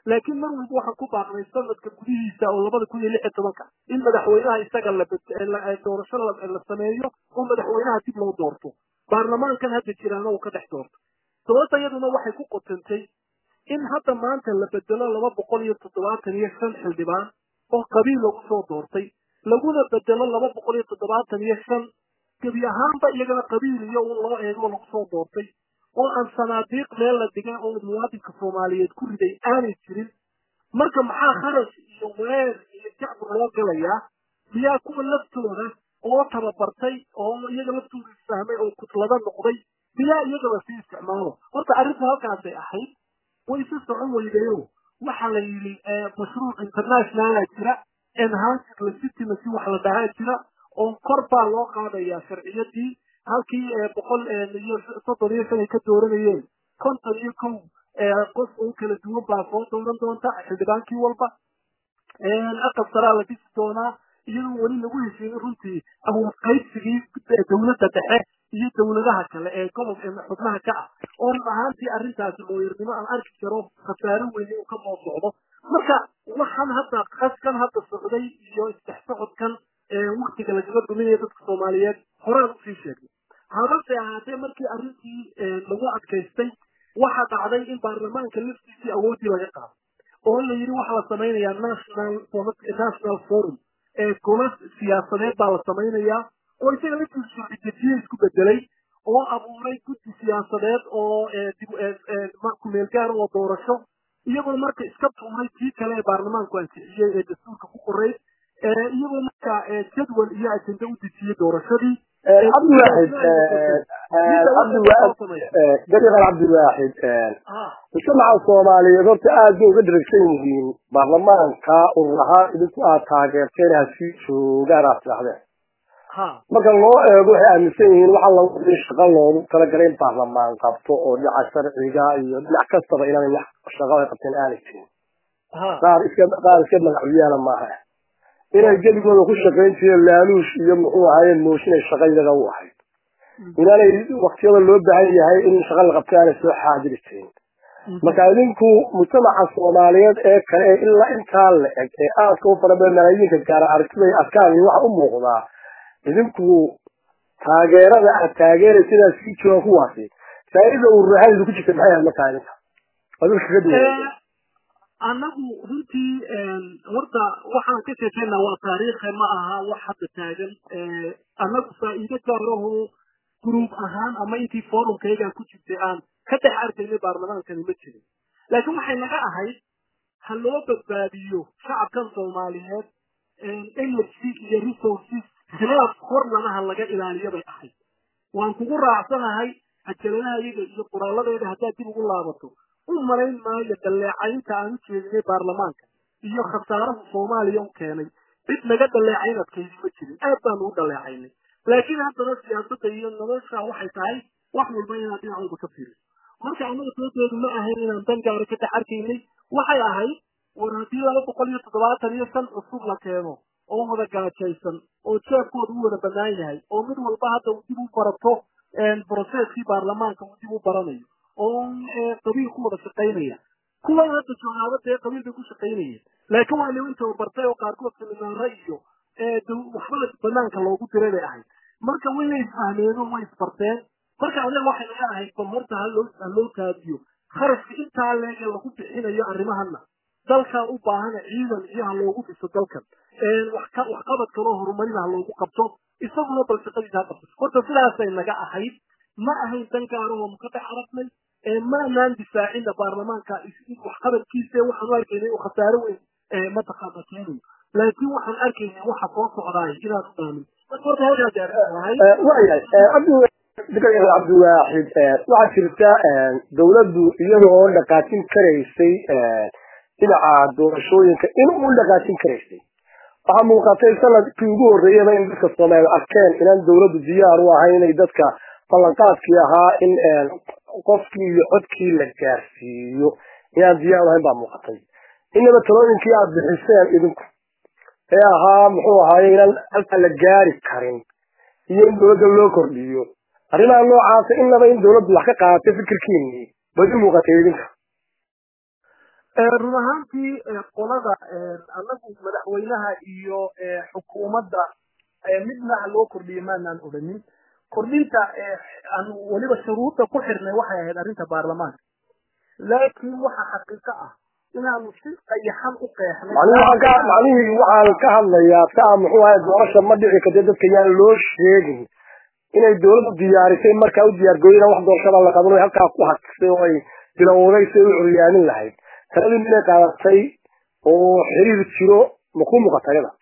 laakiin mar walba waxaan ku baaqnay sanadka gudihiisa oo labada kun iyo lix iyo tobanka in madaxweynaha isaga la doorasho la sameeyo oo madaxweynaha dib loo doorto baarlamaankan hadda jiraana uu ka dhex doorto sababta iyaduna waxay ku qotantay in hadda maanta la bedelo laba boqol iyo toddobaatan iyo shan xildhibaan oo qabiil lagu soo doortay laguna bedelo laba boqol iyo toddobaatan iyo shan gebi ahaanba iyagana qabiil iyo un loo eego lagu soo doortay oo aan sanaadiiq meel la dhigay oo muwaadinka soomaaliyeed ku riday aanay jirin marka maxaa kharash iyo weer iyo jacbur loo galayaa miyaa kuwa laftooda oo tababartay oo iyaga laftooda isfahmay oo kutlada noqday miyaa iyaga lasii isticmaalo horta arrintu halkaasay ahayd way si socon weydayo waxaa la yidhi mashruuc internationala jira enhanced legitimacy wax la dhahaa jira oo kor baa loo qaadayaa sharciyadii halkii boqol iyo soddon iyo shan ay ka dooranayeen konton iyo kow qof oo kala duwan baa soo dooran doonta xildhibaankii walba aqal saraa la dhisi doonaa iyadoo weli lagu heshiinin runtii awood qaybsigii dowladda dhexe iyo dowladaha kale ee gobob xubnaha ka ah oo run ahaantii arrintaasi looyarnimo aan arki karo khasaaro weyne uu ka soo socdo marka waxaan hadda qaskan hadda socday iyo isdex socodkan waktiga lagaga duminaya dadka soomaaliyeed horaan usii sheegnay habase ahaatee markii arrintii lagu adkaystay waxa dhacday in baarlamaanka laftiisii awooddii laga qaado oo la yidhi waxaa la samaynayaa national national forum ee golo siyaasadeed baa la samaynayaa oo isaga laftiisu sharcidejiye isku bedelay oo abuuray guddi siyaasadeed oo kumeel gaar oo doorasho iyagoo marka iska tuuray tii kale ee baarlamaanku ansixiyey ee dastuurka ku qoray iyagoo marka jadwal iyo ajende u dejiyey doorashadii cabdiwaaxid dariiqan cabdiwaaxid mujtamaca soomaaliyeed horta aad bay uga dharagsan yihiin baarlamaanka urur ahaan idinku aad taageerteen hasii joogaan aad tidhahdeen marka loo eego waxay aaminsan yihiin waxa lagu shaqa loogu talagalay in baarlamaan qabto oo dhinaca sharciga iyo dhinac kastaba inaanay wax shaqo ay qabteen aanay jirin qaar iska qaar iska magacuyaala maaha inay geligooda ku shaqayn jireen laaluush iyo muxuu ahaayeen mooshin ay shaqa iyaga u ahayd inaanay waktiyada loo baahan yahay in shaqa la qabto aanay soo xaadiri jirin marka idinku mujtamaca soomaaliyeed ee kale ee ilaa intaa la eg ee aadka u fara badan malaayiinka gaara aragtida iyo afkaan iyo waxa u muuqdaa idinku taageerada aad taageeraysa inaad sii joogaan kuwaasi faa'iida uu ruuxaan idinku jirta maxay ahayd markaa idinka adilka ka duwan annagu runtii horta waxaan ka sheekeynaa waa taariikhe ma aha wax hadda taagan annagu faa'iido gaaraho gruub ahaan ama intii forumkaygaa ku jirtay aan ka dhex arkaynay baarlamaankani ma jirin laakiin waxay naga ahayd ha loo badbaadiyo shacabkan soomaaliyeed energy iyo resources khilaaf horlanaha laga ilaaliyo bay ahayd waan kugu raacsanahay ajaladaha iyaga iyo qoraaladeeda haddaad dib ugu laabato u malayn maayo daleecaynta aan u jeedinay baarlamaanka iyo khasaaraha soomaaliya u keenay cid naga dhaleecayn adkaydi ma jirin aad baanu u dhaleecaynay laakiin haddana siyaasadda iyo nolosha waxay tahay wax walba inaad dhinac walba ka fiiriso marka annaga doodeedu ma ahayn inaan dan gaara ka dhex arkaynay waxay ahayd war haddii laba boqol iyo toddobaatan iyo shan cusub la keeno oo wada gaajaysan oo jeebkooda u wada bannaan yahay oo mid walba hadda uu dib u barato broseskii baarlamaanka uu dib u baranayo oo qabiil ku wada shaqaynaya kuwan hadda joogaaba dee qabiil bay ku shaqaynayeen laakiin waa niman tababartay oo qaarkood seminaaro iyo waxba banaanka loogu diray bay ahayd marka way isfahmeen oo way isbarteen marka anaga waxay naga ahayd bal horta haloo ha loo kaadiyo kharashka intaa leege lagu bixinayo arrimahana dalkaa u baahana ciidan iyo ha loogu dhiso dalkan waxqabad kaloo horumarin ha loogu qabto isaguna bal shaqadiisa ha qabto horta sidaasay naga ahayd ma ahayn dan gaarahoo muka dhex aragnay maanaan difaacina baarlamaanka waxqabadkiisa waxaanu arkaynay uu khasaaro weyn mataqaana keenayo laakiin waxaan arkaynay waxa soo socdaay inaan u dhaamin cabdiwaaxid waxaa jirta dawladdu iyada oo dhaqaajin karaysay dhinaca doorashooyinka in u dhaqaajin karaysay waxaa muuqatay sanadkii ugu horreeyaba in dadka soomaaliya arkeen inaan dawladdu diyaar u ahayn inay dadka ballanqaadkii ahaa in qofkii iyo codkii la gaarsiiyo inaan diyaar ahayn baa muuqatay inaba talooyinkii aad bixiseen idinku ee ahaa muxuu ahaaye inaan halka la gaari karin iyo in dawladda loo kordhiyo arrimaha noocaasa inaba in dawladdu wax ka qaadatay fikirkiinii bay u muuqatay idinka run ahaantii qolada anagu madaxweynaha iyo xukuumadda midna loo kordhiye maanaan odhanin kordhinta aan weliba shuruudda ku xirnay waxay ahayd arrinta baarlamaanka laakiin waxa xaqiiqo ah inaanu si qayaxan u qeexnay macnihii waxaan ka hadlayaa saa muxuu ahay doorasha ma dhici karta dadka yaan loo sheegin inay dawladdu diyaarisay markaa u diyaargooyina wax doorashada la qaban halkaa ku haksay oo ay bilowday si ay u curyaamin lahayd taladii minay qaadatay oo xiriir jiro ma ku muuqata yada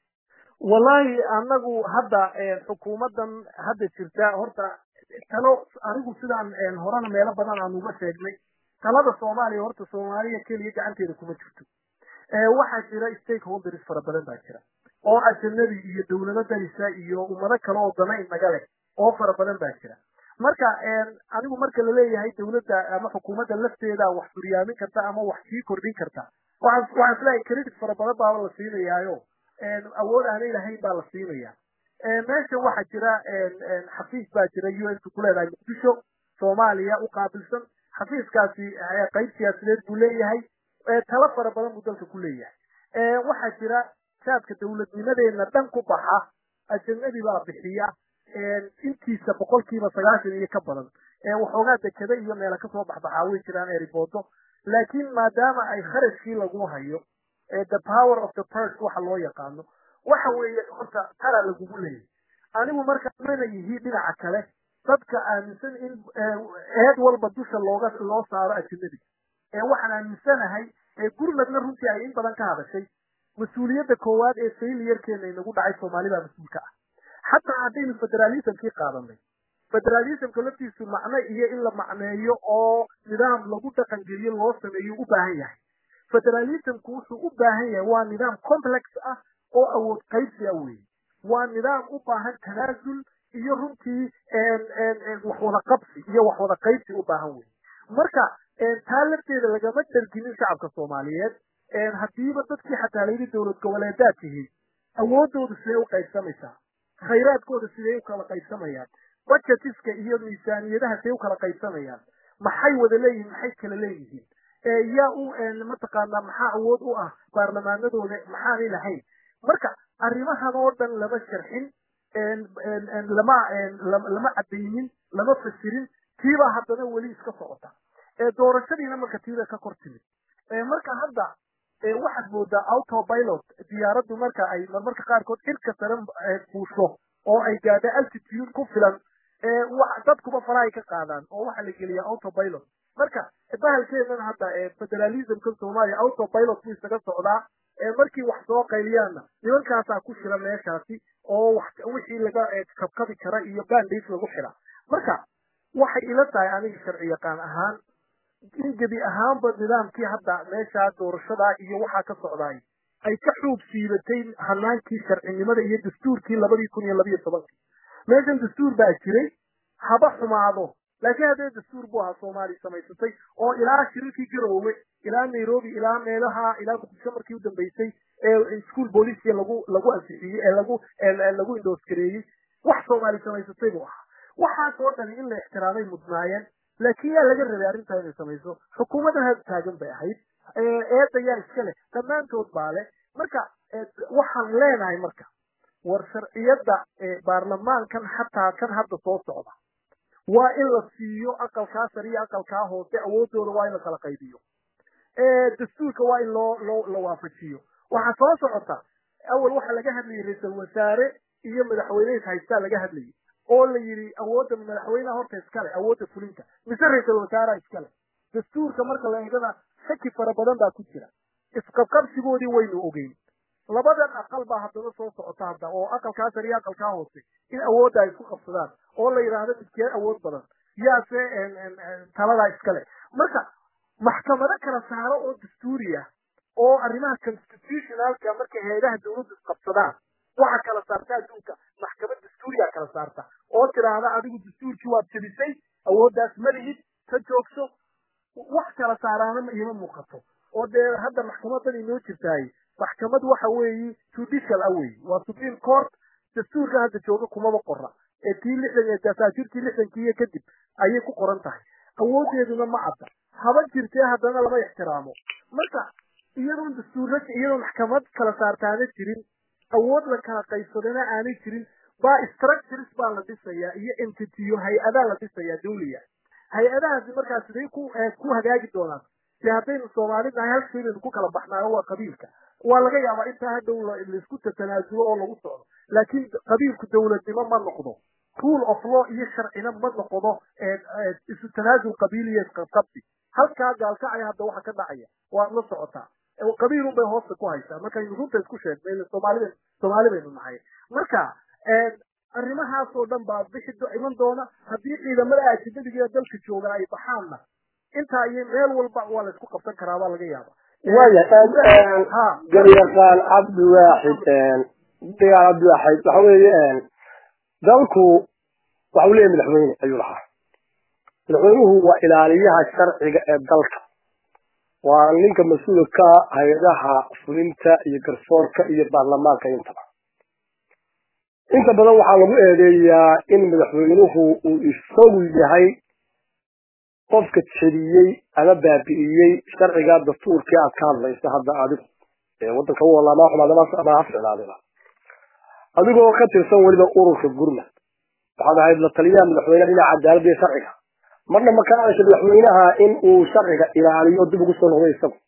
wallahi anagu hadda xukuumaddan hadda jirta horta talo anigu sidaan horena meelo badan aan uga sheegnay talada soomaaliya horta soomaaliya keliya gacanteeda kuma jirto waxaa jira stakeholders fara badan baa jira oo ajanabi iyo dawlado darisa iyo ummado kale oo dana inaga leh oo fara badan baa jira marka anigu marka laleeyahay dawladda ama xukuumadda lafteeda wax furyaamin karta ama wax sii kordhin karta waxaan waxaan isleeyahay credit fara badan baaba la siinayaayo awood aanay lahayn baa la siinaya meeshan waxaa jira xafiis baa jira u n ku leedahay muqdisho soomaaliya u qaabilsan xafiiskaasi qayb siyaasadeed buu leeyahay talo fara badan buu dalka ku leeyahay waxaa jira shaadka dawladnimadeena dhan ku baxa ajanabi baa bixiya intiisa boqolkiiba sagaashan iyo ka badan waxoogaa dekada iyo meela kasoo baxbaxaa way jiraan eriboodo laakiin maadaama ay kharashkii lagu hayo the power of the purse waxa loo yaqaano waxa weeye horta tara lagugu leeyahy anigu marka mana yihi dhinaca kale dadka aaminsan in eed walba dusha looga loo saaro ajanabiga ee waxaan aaminsanahay gurmadna runtii ay in badan ka hadashay mas-uuliyadda koowaad ee failiyarkeena inagu dhacay soomaalida mas-uulka ah xataa haddaynu federalismkii qaadanay federalismka laftiisu macno iyo in la macneeyo oo nidaam lagu dhaqan geliyo loo sameeyo u baahan yahay federalismku wuxuu u baahan yahay waa nidaam complex ah oo awood qaybsi ah weeye waa nidaam u baahan tanaasul iyo runtii wax wada qabsi iyo wax wada qaybsi u baahan weye marka taa lafteeda lagama dharginin shacabka soomaaliyeed haddiiba dadkii xataa layidhi dowlad goboleedaad tihiin awoodoodu sidee u qaybsamaysaa khayraadkooda sidee u kala qaybsamayaan budgetiska iyo miisaaniyadaha sidee u kala qaybsamayaan maxay wada leeyihiin maxay kala leeyihiin yaa u mataqaanaa maxaa awood u ah baarlamaanadooda maxaanay lahayn marka arrimahan oo dhan lama sharxin lama lama cadaynin lama fasirin tiibaa haddana weli iska socota doorashadiina marka tiibay ka kor timid marka hadda waxaad moodaa autopilot diyaaraddu marka ay marmarka qaarkood cirka sare fuusho oo ay gaadho altitude ku filan dadkuba farahay ka qaadaan oo waxaa la geliyaa autopilot marka bahalkeedan hadda federalismka soomaaliya autopilot buu isaga socdaa markii wax soo qayliyaanna nimankaasaa ku shira meeshaasi oo wixii laga kabkabi kara iyo bandage lagu xira marka waxay ila tahay aniga sharci yaqaan ahaan in gebi ahaanba nidaamkii hadda meeshaa doorashadaa iyo waxaa ka socdaay ay ka xuub siibatay hanaankii sharcinimada iyo dastuurkii labadii kun iyo labayo tobankii meeshan dastuur baa jiray haba xumaado laakiin haddee dastuur buu ahaa soomaaliya samaysatay oo ilaa shirarkii garoowe ilaa nairobi ilaa meelaha ilaa muqdisho markii u dambeysay ee school boolicia lagu lagu ansixiyey ee lagu lagu indooskareeyey wax soomaaliya samaysatay buu ahaa waxaasoo dhani in la ixtiraamay mudnaayeen laakiin yaa laga rabay arrintaa inay samayso xukuumaddan had taagan bay ahayd eedda yaa iska leh dhammaantood baa leh marka waxaan leenahay marka war sharciyadda baarlamaankan xataa kan hadda soo socda waa in la siiyo aqalkaa sare iyo aqalkaa hoose awoodooda waa in la kala qaybiyo dastuurka waa in loo loo la waafajiyo waxaa soo socota awal waxaa laga hadlayay ra-iisal wasaare iyo madaxweyneys haystaa laga hadlayay oo la yidhi awoodda madaxweyneha horta iskale awoodda fulinta mise ra-iisal wasaaraha iskale dastuurka marka la eegana shaki fara badan baa ku jira isqabqabsigoodii waynu ogeyn labadan aqal baa haddana soo socota hadda oo aqalkaa sare iyo aqalkaa hoose in awoodda ay isku qabsadaan oo la yidhaahdo midkee awood badan yaase taladaa iskale marka maxkamado kala saaro oo dastuuri ah oo arrimaha constitutionalka markay hay-adaha dawladdu isqabsadaan waxa kala saarta adduunka maxkamad dastuuriyaa kala saarta oo tiraahda adigu dastuurkii waad jebisay awooddaas ma lihid ka joogso wax kala saaraana iima muuqato oo dee hadda maxkamadan inoo jirtaay maxkamad waxa weeyi judicial ah weyi waa supreme court dastuurka hadda jooga kumaba qora ee tii lixdan ee dasaajirtii lixdankii iyo kadib ayay ku qoran tahay awoodeeduna ma cadda haba jirtee haddana lama ixtiraamo marka iyadoon dastuurra iyadoon maxkamad kala saartaana jirin awood la kala qaybsadana aanay jirin baa structures baa la dhisayaa iyo entityo hay-adaa la dhisayaa dawliya hay-adahaasi markaa siday ku ku hagaagi doonaan de haddaynu soomaali nahay hal shay baynu ku kala baxnaayo waa qabiilka waa laga yaabaa intaa hadhow laisku tatanaasulo oo lagu socdo laakiin qabiilku dawladnimo ma noqdo rule of law iyo sharcina ma noqdo isu tanaasul qabiiliya isqabqabsi halkaa gaalkacaya hadda waxa ka dhacaya waad la socotaa qabiilun bay hoosta ku haysaa markaynu runta isku sheegnay soomaalida soomaali baynu nahay marka arrimahaas oo dhan baa bixi iman doona haddii ciidamada ajnadiga dalka jooga ay baxaanna intaa iyo meel walba waa la isku qabsan karaa baa laga yaaba waya garyaqaan cabdiwaaxid dagaal cabdiwaaxid waxa weeye dalku waxa uu leeyahay madaxweyne ayuu lahaa madaxweynuhu waa ilaaliyaha sharciga ee dalka waa ninka mas-uulka ka hay-adaha fulinta iyo garsoorka iyo baarlamaanka intaba inta badan waxaa lagu eedeeyaa in madaxweynuhu uu isagu yahay qofka jebiyey ama baabi'iyey sharciga dastuurkii aad ka hadlaysa hadda adigu ee waddanka u walaama xumaad ama ha ficnaadina adigoo ka tirsan weliba ururka gurmad waxaad ahayd la taliyaha madaxweyneha dhinaca cadaaladda iyo sharciga marna ma ka hadasha madaxweynaha in uu sharciga ilaaliyo dib ugu soo noqday isagu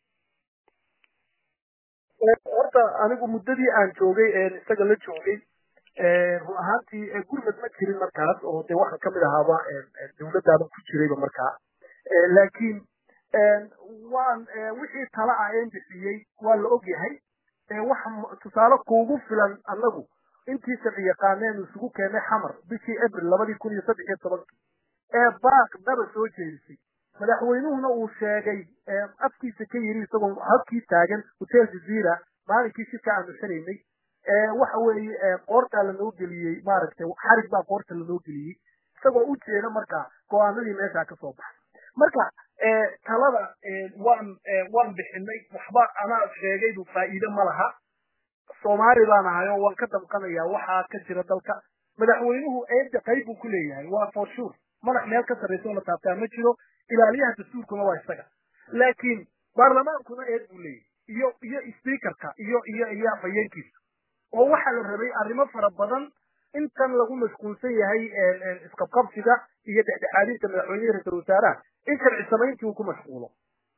horta anigu muddadii aan joogay isaga la joogay run ahaantii gurmad ma jirin markaas oo de waxaan kamid ahaaba dawladaaban ku jirayba markaa laakiin waan wixii tala ah een bixiyey waa la og yahay waxa tusaale kuugu filan annagu intii sharci yaqaaneen isugu keenay xamar bishii abril labadii kun iyo saddex iyo tobankii ee baaq daba soo jeedisay madaxweynuhuna uu sheegay afkiisa ka yiri isagoo habkii taagan hotel jazeera maalinkii shirka aanu xiraynay waxa weeye qoortaa lanoo geliyey maaragtay xarig baa qoorta lanoo geliyey isagoo u jeeda marka go-aanadii meeshaa kasoo baxay marka talada waan waan bixinay waxba anaa sheegaydu faa'iide ma laha soomaali baan ahay oo waan ka damqanayaa waxaa ka jira dalka madaxweynuhu eedda qayb buu ku leeyahay waa for sure madax meel ka sarraysa oo la taabtaa ma jiro ilaaliyaha dastuurkuna waa isaga laakiin baarlamaankuna eed buu leeyahay iyo iyo speakerka iyo iyo iyo afhayeenkiisa oo waxaa la rabay arrimo fara badan intan lagu mashquulsan yahay isqabqabsiga iyo dhexdhexaadinta madaxweynehi ra-isul wasaaraha in sharci samayntii uu ku mashquulo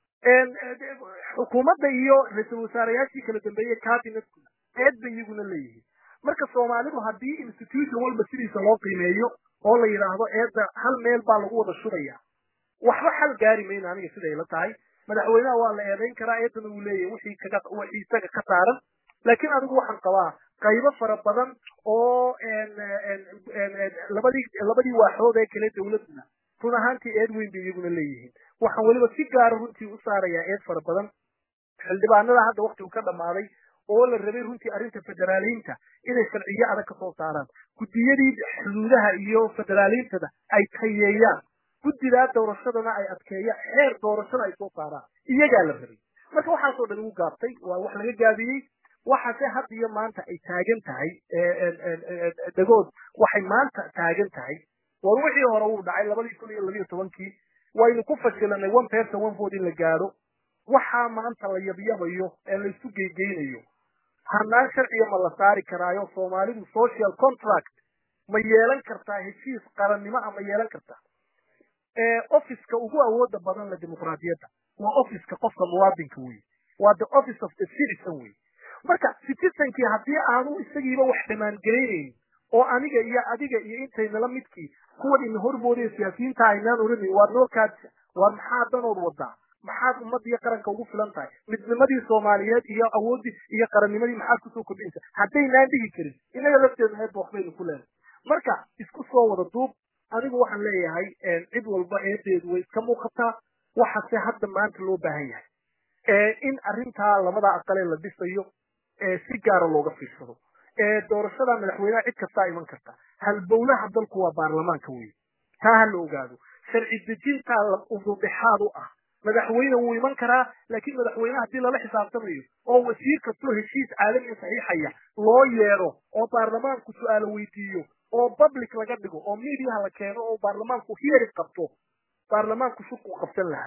xukuumadda iyo ra-isul wasaareyaashii kala dambeeyey cabinetkuna eed bay iyaguna leeyihiin marka soomaalidu haddii institution walba sidiisa loo qiimeeyo oo la yidhaahdo eedda hal meel baa lagu wada shubaya waxba xal gaari mayno aniga siday la tahay madaxweynaha waa la eedayn karaa eedana uu leeyahay wixii kaga wixii isaga ka saaran laakiin anigu waxaan qabaa qaybo fara badan oo labadii labadii waaxood ee kale dawladuna run ahaantii eed weyn bay iyaguna leeyihiin waxaan weliba si gaara runtii u saarayaa eed fara badan xildhibaanada hadda waktigu ka dhammaaday oo la rabay runtii arrinta federaaliinta inay sharciyo adag ka soo saaraan guddiyadii xuduudaha iyo federaaliintada ay tayeeyaan guddidaa doorashadana ay adkeeyaan xeer doorashada ay soo saaraan iyagaa la rabay marka waxaasoo dhan ugu gaabtay waa wax laga gaabiyey waxaase had iyo maanta ay taagan tahay dagood waxay maanta taagan tahay war wixii hore uu dhacay labadii kun iyo labiyo tobankii waynu ku fashilanay one person one vote in la gaadho waxaa maanta la yabyabayo ee laysu geygeynayo hanaan sharciga ma la saari karaayo soomaalidu social contract ma yeelan kartaa heshiis qarannimo a ma yeelan kartaa officeka ugu awooda badan la dimuqraadiyadda waa officeka qofka muwaadinka wey waa the office of the citizen wey marka citizenkii haddii aanu isagiiba wax dhamaangelaynayn oo aniga iyo adiga iyo intaynala midkii kuwan ina hormoodaya siyaasiyiinta aynaan oranin waad noo kaadisa waar maxaa danood wadaa maxaad ummadda iyo qaranka ugu filan tahay midnimadii soomaaliyeed iyo awooddii iyo qarannimadii maxaad kusoo kordhinaysa haddaynaan dhigi karin inaga lafteedu heedba waxbaynu ku leenay marka isku soo wada duub anigu waxaan leeyahay cid walba eedeedu way iska muuqataa waxase hadda maanta loo baahan yahay in arrintaa labada aqalee la dhisayo si gaara looga fiirsado doorashada madaxweynaha cid kastaa iman karta halbowlaha dalku waa baarlamaanka wey taa ha la ogaado sharci dejintaa ududhexaad u ah madaxweyne wuu iman karaa laakiin madaxweyne haddii lala xisaabtamayo oo wasiir kastoo heshiis caalamiga saxiixaya loo yeedho oo baarlamaanku su-aalo weydiiyo oo public laga dhigo oo mediaha la keeno oo baarlamaanku hearing qabto baarlamaanku shurku qabsan lahaa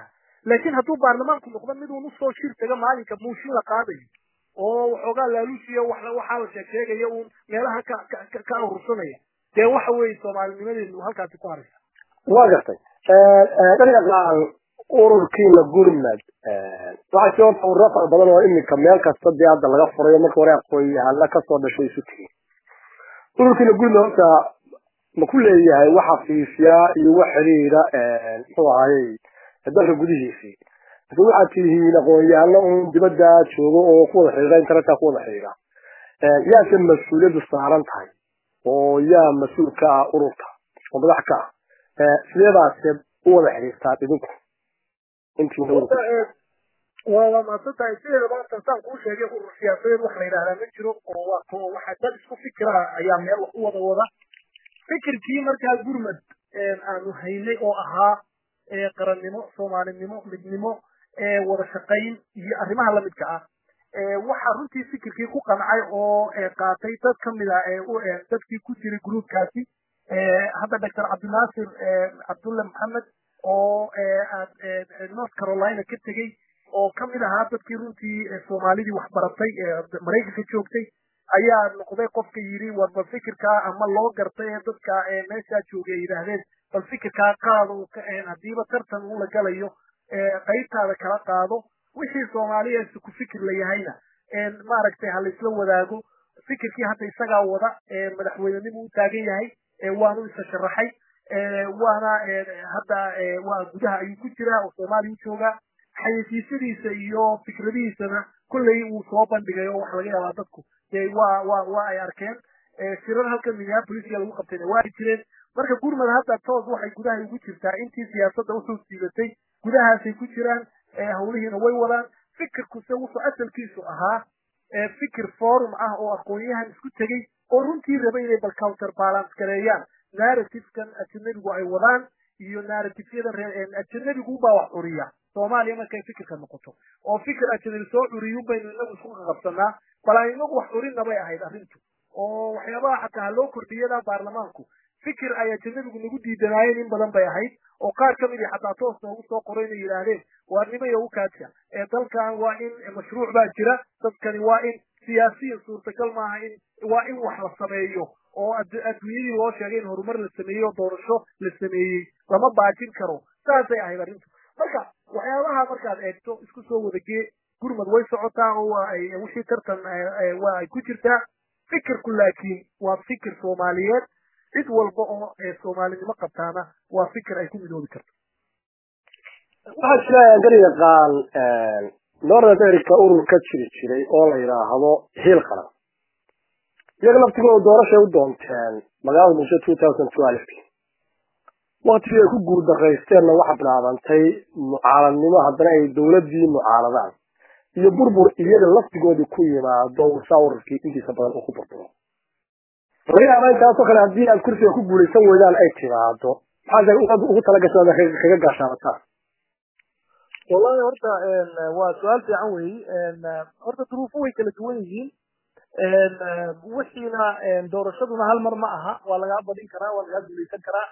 laakiin hadduu baarlamaanku noqdo mid uun usoo shir taga maalinka muushin la qaadayo oo waxoogaa laaluushiya waxaa la sheeg sheegaya uun meelaha ka ka ka urursanaya dee waxa weeye soomaalinimadeenu halkaasi ku haraysa waa gartay dhalinyaqaan ururkiina gurmad waxaa jira horta ururo fara badan oo iminka meel kasta dee hadda laga furayo marka hore aqoon-yahana kasoo dhashay isu tegin ururkiina gurmad horta ma ku leeyahay wax xafiisyaa iyo wax xiriira muxuu ahayey dalka gudihiisii mise waxaad tihiin aqoon-yahano un dibadda joogo oo ku wada xiriira internetka ku wada xiriira yaase mas-uuliyaddu saaran tahay oo yaa mas-uul ka ah ururka oo madax ka ah sideedaase u wada xiriirtaan idinku intiina ururka waa waa mahadsan tahay sideeda maanta saan kuu sheegay urur siyaasadeed wax la yidhahdaa ma jiro oo waa ko waxa dad isku fikira ayaa meel wax u wada wada fikirkii markaa gurmad aanu haynay oo ahaa qarannimo soomaalinimo midnimo wada shaqayn iyo arrimaha lamidka ah waxaa runtii fikirkii ku qancay oo qaatay dad kamid a dadkii ku jiray gruubkaasi hadda doctor cabdinaasir cabdulle maxamed oo north carolina ka tegey oo kamid ahaa dadkii runtii soomaalidii waxbaratay maraykanka joogtay ayaa noqday qofka yidhi war bal fikirkaa ama loo gartay ee dadka meeshaa joogay ay yidhaahdeen bal fikirkaa qaado haddiiba tartan uu la galayo qaybtaada kala qaado wixii soomaaliya ku fikir la yahayna maaragtay ha laisla wadaago fikirkii hadda isagaa wada madaxweynenimu u taagan yahay waanu isa sharaxay waana hadda waa gudaha ayuu ku jiraa oo soomaaliya u joogaa xayeysiisyadiisa iyo fikradihiisana kolley wuu soo bandhigay oo waxa laga yaabaa dadku dee waa waa waa ay arkeen shirar halkan minneapoliska lagu qabtayna waa ay jireen marka gurmad hadda toos waxay gudaha ugu jirtaa intii siyaasadda usoo siibatay gudahaasay ku jiraan hawlihiina way wadaan fikirkuse wuxuu asalkiisu ahaa fikir forum ah oo aqoon-yahan isku tegey oo runtii raba inay bal counter balance gareeyaan narrativekan ajanabigu ay wadaan iyo narratifyada reer ajanabigu baa wax curiya soomaaliya markay fikirka noqoto oo fikir ajanabi soo curiyun baynu inagu isku qaqabsanaa bal aan inagu wax curinna bay ahayd arrintu oo waxyaabaha xataa haloo kordhiyada baarlamaanku fikir ay ajanabigu nagu diidanaayeen in badan bay ahayd oo qaar ka midii xataa toos noogu soo qoray inay yidhaahdeen waarnimo iyo ukaadka ee dalkan waa in mashruuc baa jira dadkani waa in siyaasiyan suurtagal maaha in waa in wax la sameeyo oo adduunyadii loo sheegay in horumar la sameeyey oo doorasho la sameeyey lama baajin karo saasay ahayd arrintu marka waxyaabaha markaad eegto isku soo wadagee gurmad way socotaa oo waa ay wixii tartan waa ay ku jirtaa fikirku laakiin waa fikir soomaaliyeed cid walba oo soomaalinimo qabtaana waa fikir ay ku midoobi karto waxaa jira garyaqaan north america urur ka jiri jiray oo la yidhaahdo hiil qaran iyaga laftigooda doorashay u doonteen magaalada muqdisho two thousand twelve waktigii ay ku guuldarraysteenna waxa bilaabantay mucaaladnimo haddana ay dowladdii mucaaladaan iyo burbur iyaga laftigoodii ku yimaado saa ururkii intiisa badan uu ku burburo laga yaaba intaasoo kale haddii aad kursiga ku guulaysan weydaan ay timaado maxaad ugu talagashaan kaga gaashaabataan wallahi horta waa su-aal fiican weyi horta duruufo way kala duwan yihiin wixiina doorashaduna hal mar ma aha waa lagaa badin karaa waa lagaa guulaysan karaa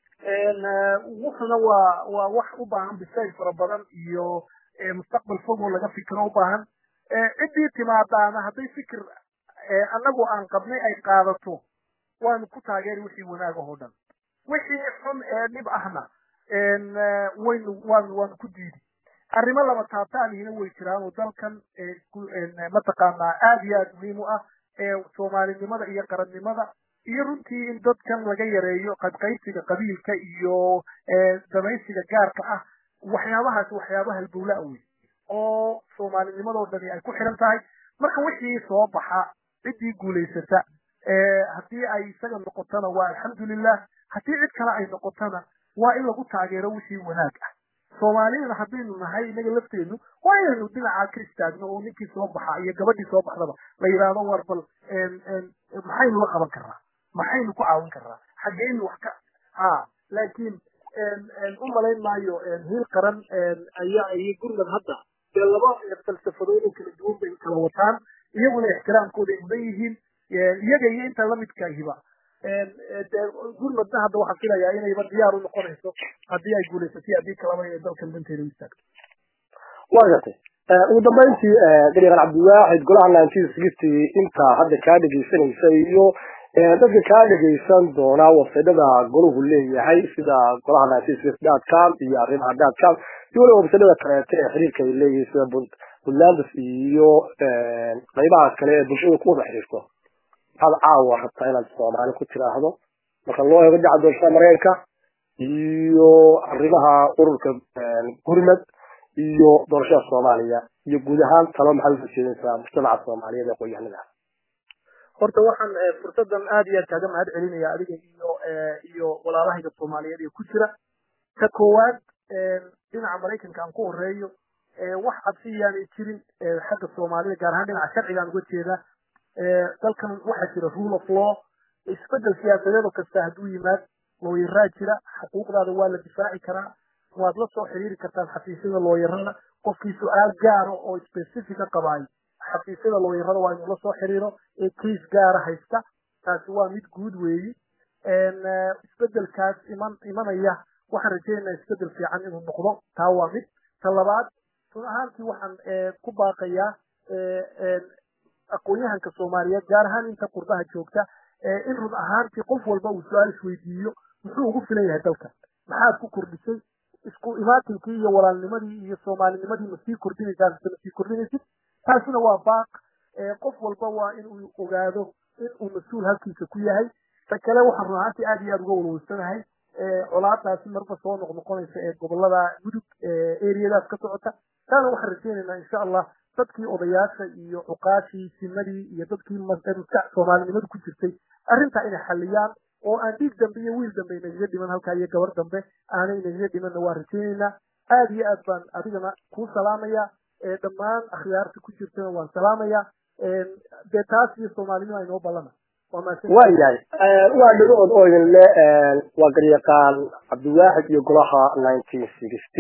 wuxuna waa waa wax u baahan bisayl fara badan iyo mustaqbal fog oo laga fikiro u baahan ciddii timaadaana hadday fikir annagu aan qabnay ay qaadato waanu ku taageeri wixii wanaag oo dhan wixii xun ee dhib ahna waynu waanu waanu ku diidi arrimo laba taataanihina way jiraan oo dalkan mataqaanaa aada iyo aada muhiim u ah soomaalinimada iyo qarannimada iyo runtii in dadkan laga yareeyo qadqaybsiga qabiilka iyo damaysiga gaarka ah waxyaabahaas waxyaaba halbowlaa wey oo soomaalinimadoo dhani ay ku xiran tahay marka wixii soo baxa ciddii guulaysata haddii ay isaga noqotona waa alxamdulilah haddii cid kale ay noqotona waa in lagu taageero wixii wanaag ah soomaaliyana haddaynu nahay inaga lafteenu waa inaynu dhinacaa ka istaagno oo ninkii soo baxa iyo gabadhii soo baxdaba la yidhaahdo war bal maxaynu la qaban karnaa maxaynu ku caawin karnaa xaggeynu wax ka ha laakiin u malayn maayo hiil qaran ayaa iyo gurmad hadda dee laba falsafadood oo kala duwan bay kala wataan iyaguna ixtiraamkooda ay mudan yihiin iyaga iyo inta lamidkaahiba gurmadna hadda waxaan filayaa inayba diyaar u noqonayso haddii ay guulaysatay haddii kalaba inay dalkan danteeda u istaagto waa gartay ugu dambeyntii dariiqan cabdiwaaxid golaha nineteen sixty intaa hadda kaa dhegeysanaysa iyo dadka kaa dhegeysan doona websaydada golahu leeyahay sida golaha nineteen sixty dot com iyo arrimaha dot com iyo waliba websaydada kaleeto ee xiriirka ay leeyihiin sida puntlands iyo qaybaha kale ee bulshada ku wada xiriirto maxaad caawa rabtaa inaad soomaali ku tiraahdo marka loo eego dhinaca doorashada mareykanka iyo arrimaha ururka gurmad iyo doorashada soomaaliya iyo guud ahaan talo maxaad usoo jeedinaysaa mujtamaca soomaaliyeed ee qoyahanada horta waxaan fursadan aad iyo aad kaaga mahad celinaya adiga iyo iyo walaalahayga soomaaliyeed ee ku jira ka koowaad dhinaca maraykanka aan ku horeeyo wax cabsi yaanay jirin xagga soomaalida gaar ahaan dhinaca sharcigaan uga jeeda dalkan waxaa jira rule of law isbedel siyaasadeed oo kasta hadduu yimaad looyaraa jira xuquuqdaada waa la difaaci karaa waad la soo xiriiri kartaan xafiisyada looyarada qofkii su-aal gaara oo specifica qabaayo xafiisyada looyarada waa inuu la soo xiriiro ee case gaara haysta taasi waa mid guud weeyi isbedelkaas iman imanaya waxaan rajaynaynaa isbedel fiican inuu noqdo taa waa mid ta labaad run ahaantii waxaan ku baaqayaa aqoon-yahanka soomaaliyeed gaar ahaan inta qurbaha joogta in run ahaantii qof walba uu su-aal isweydiiyo muxuu ugu filan yahay dalka maxaad ku kordhisay isku imaatinkii iyo walaalnimadii iyo soomaalinimadii ma sii kordhinaysaa mise ma sii kordhinaysid taasina waa baaq qof walba waa in uu ogaado in uu mas-uul halkiisa ku yahay ta kale waxaan run ahaantii aad iyo aad uga walwalsanahay colaadaasi marba soo noqnoqonaysa ee gobolada mudug eriyadaas ka socota taana waxaan rajaynaynaa insha allah dadkii odayaasha iyo cuqaashii simadii iyo dadkii maskax soomaalinimadu ku jirtay arrintaa inay xalliyaan oo aan dhiig dambe iyo wiil dambe inagaga dhiman halkaa iyo gabar dambe aanay inagaga dhimanna waan rajaynaynaa aad iyo aad baan adigana kuu salaamaya dhammaan akhyaarta ku jirtana waan salaamaya dee taas iyo soomaalinima inoo ballana waayahay waa dhagood oo idin le waa garyaqaan cabdiwaaxid iyo golaha nineteen sixty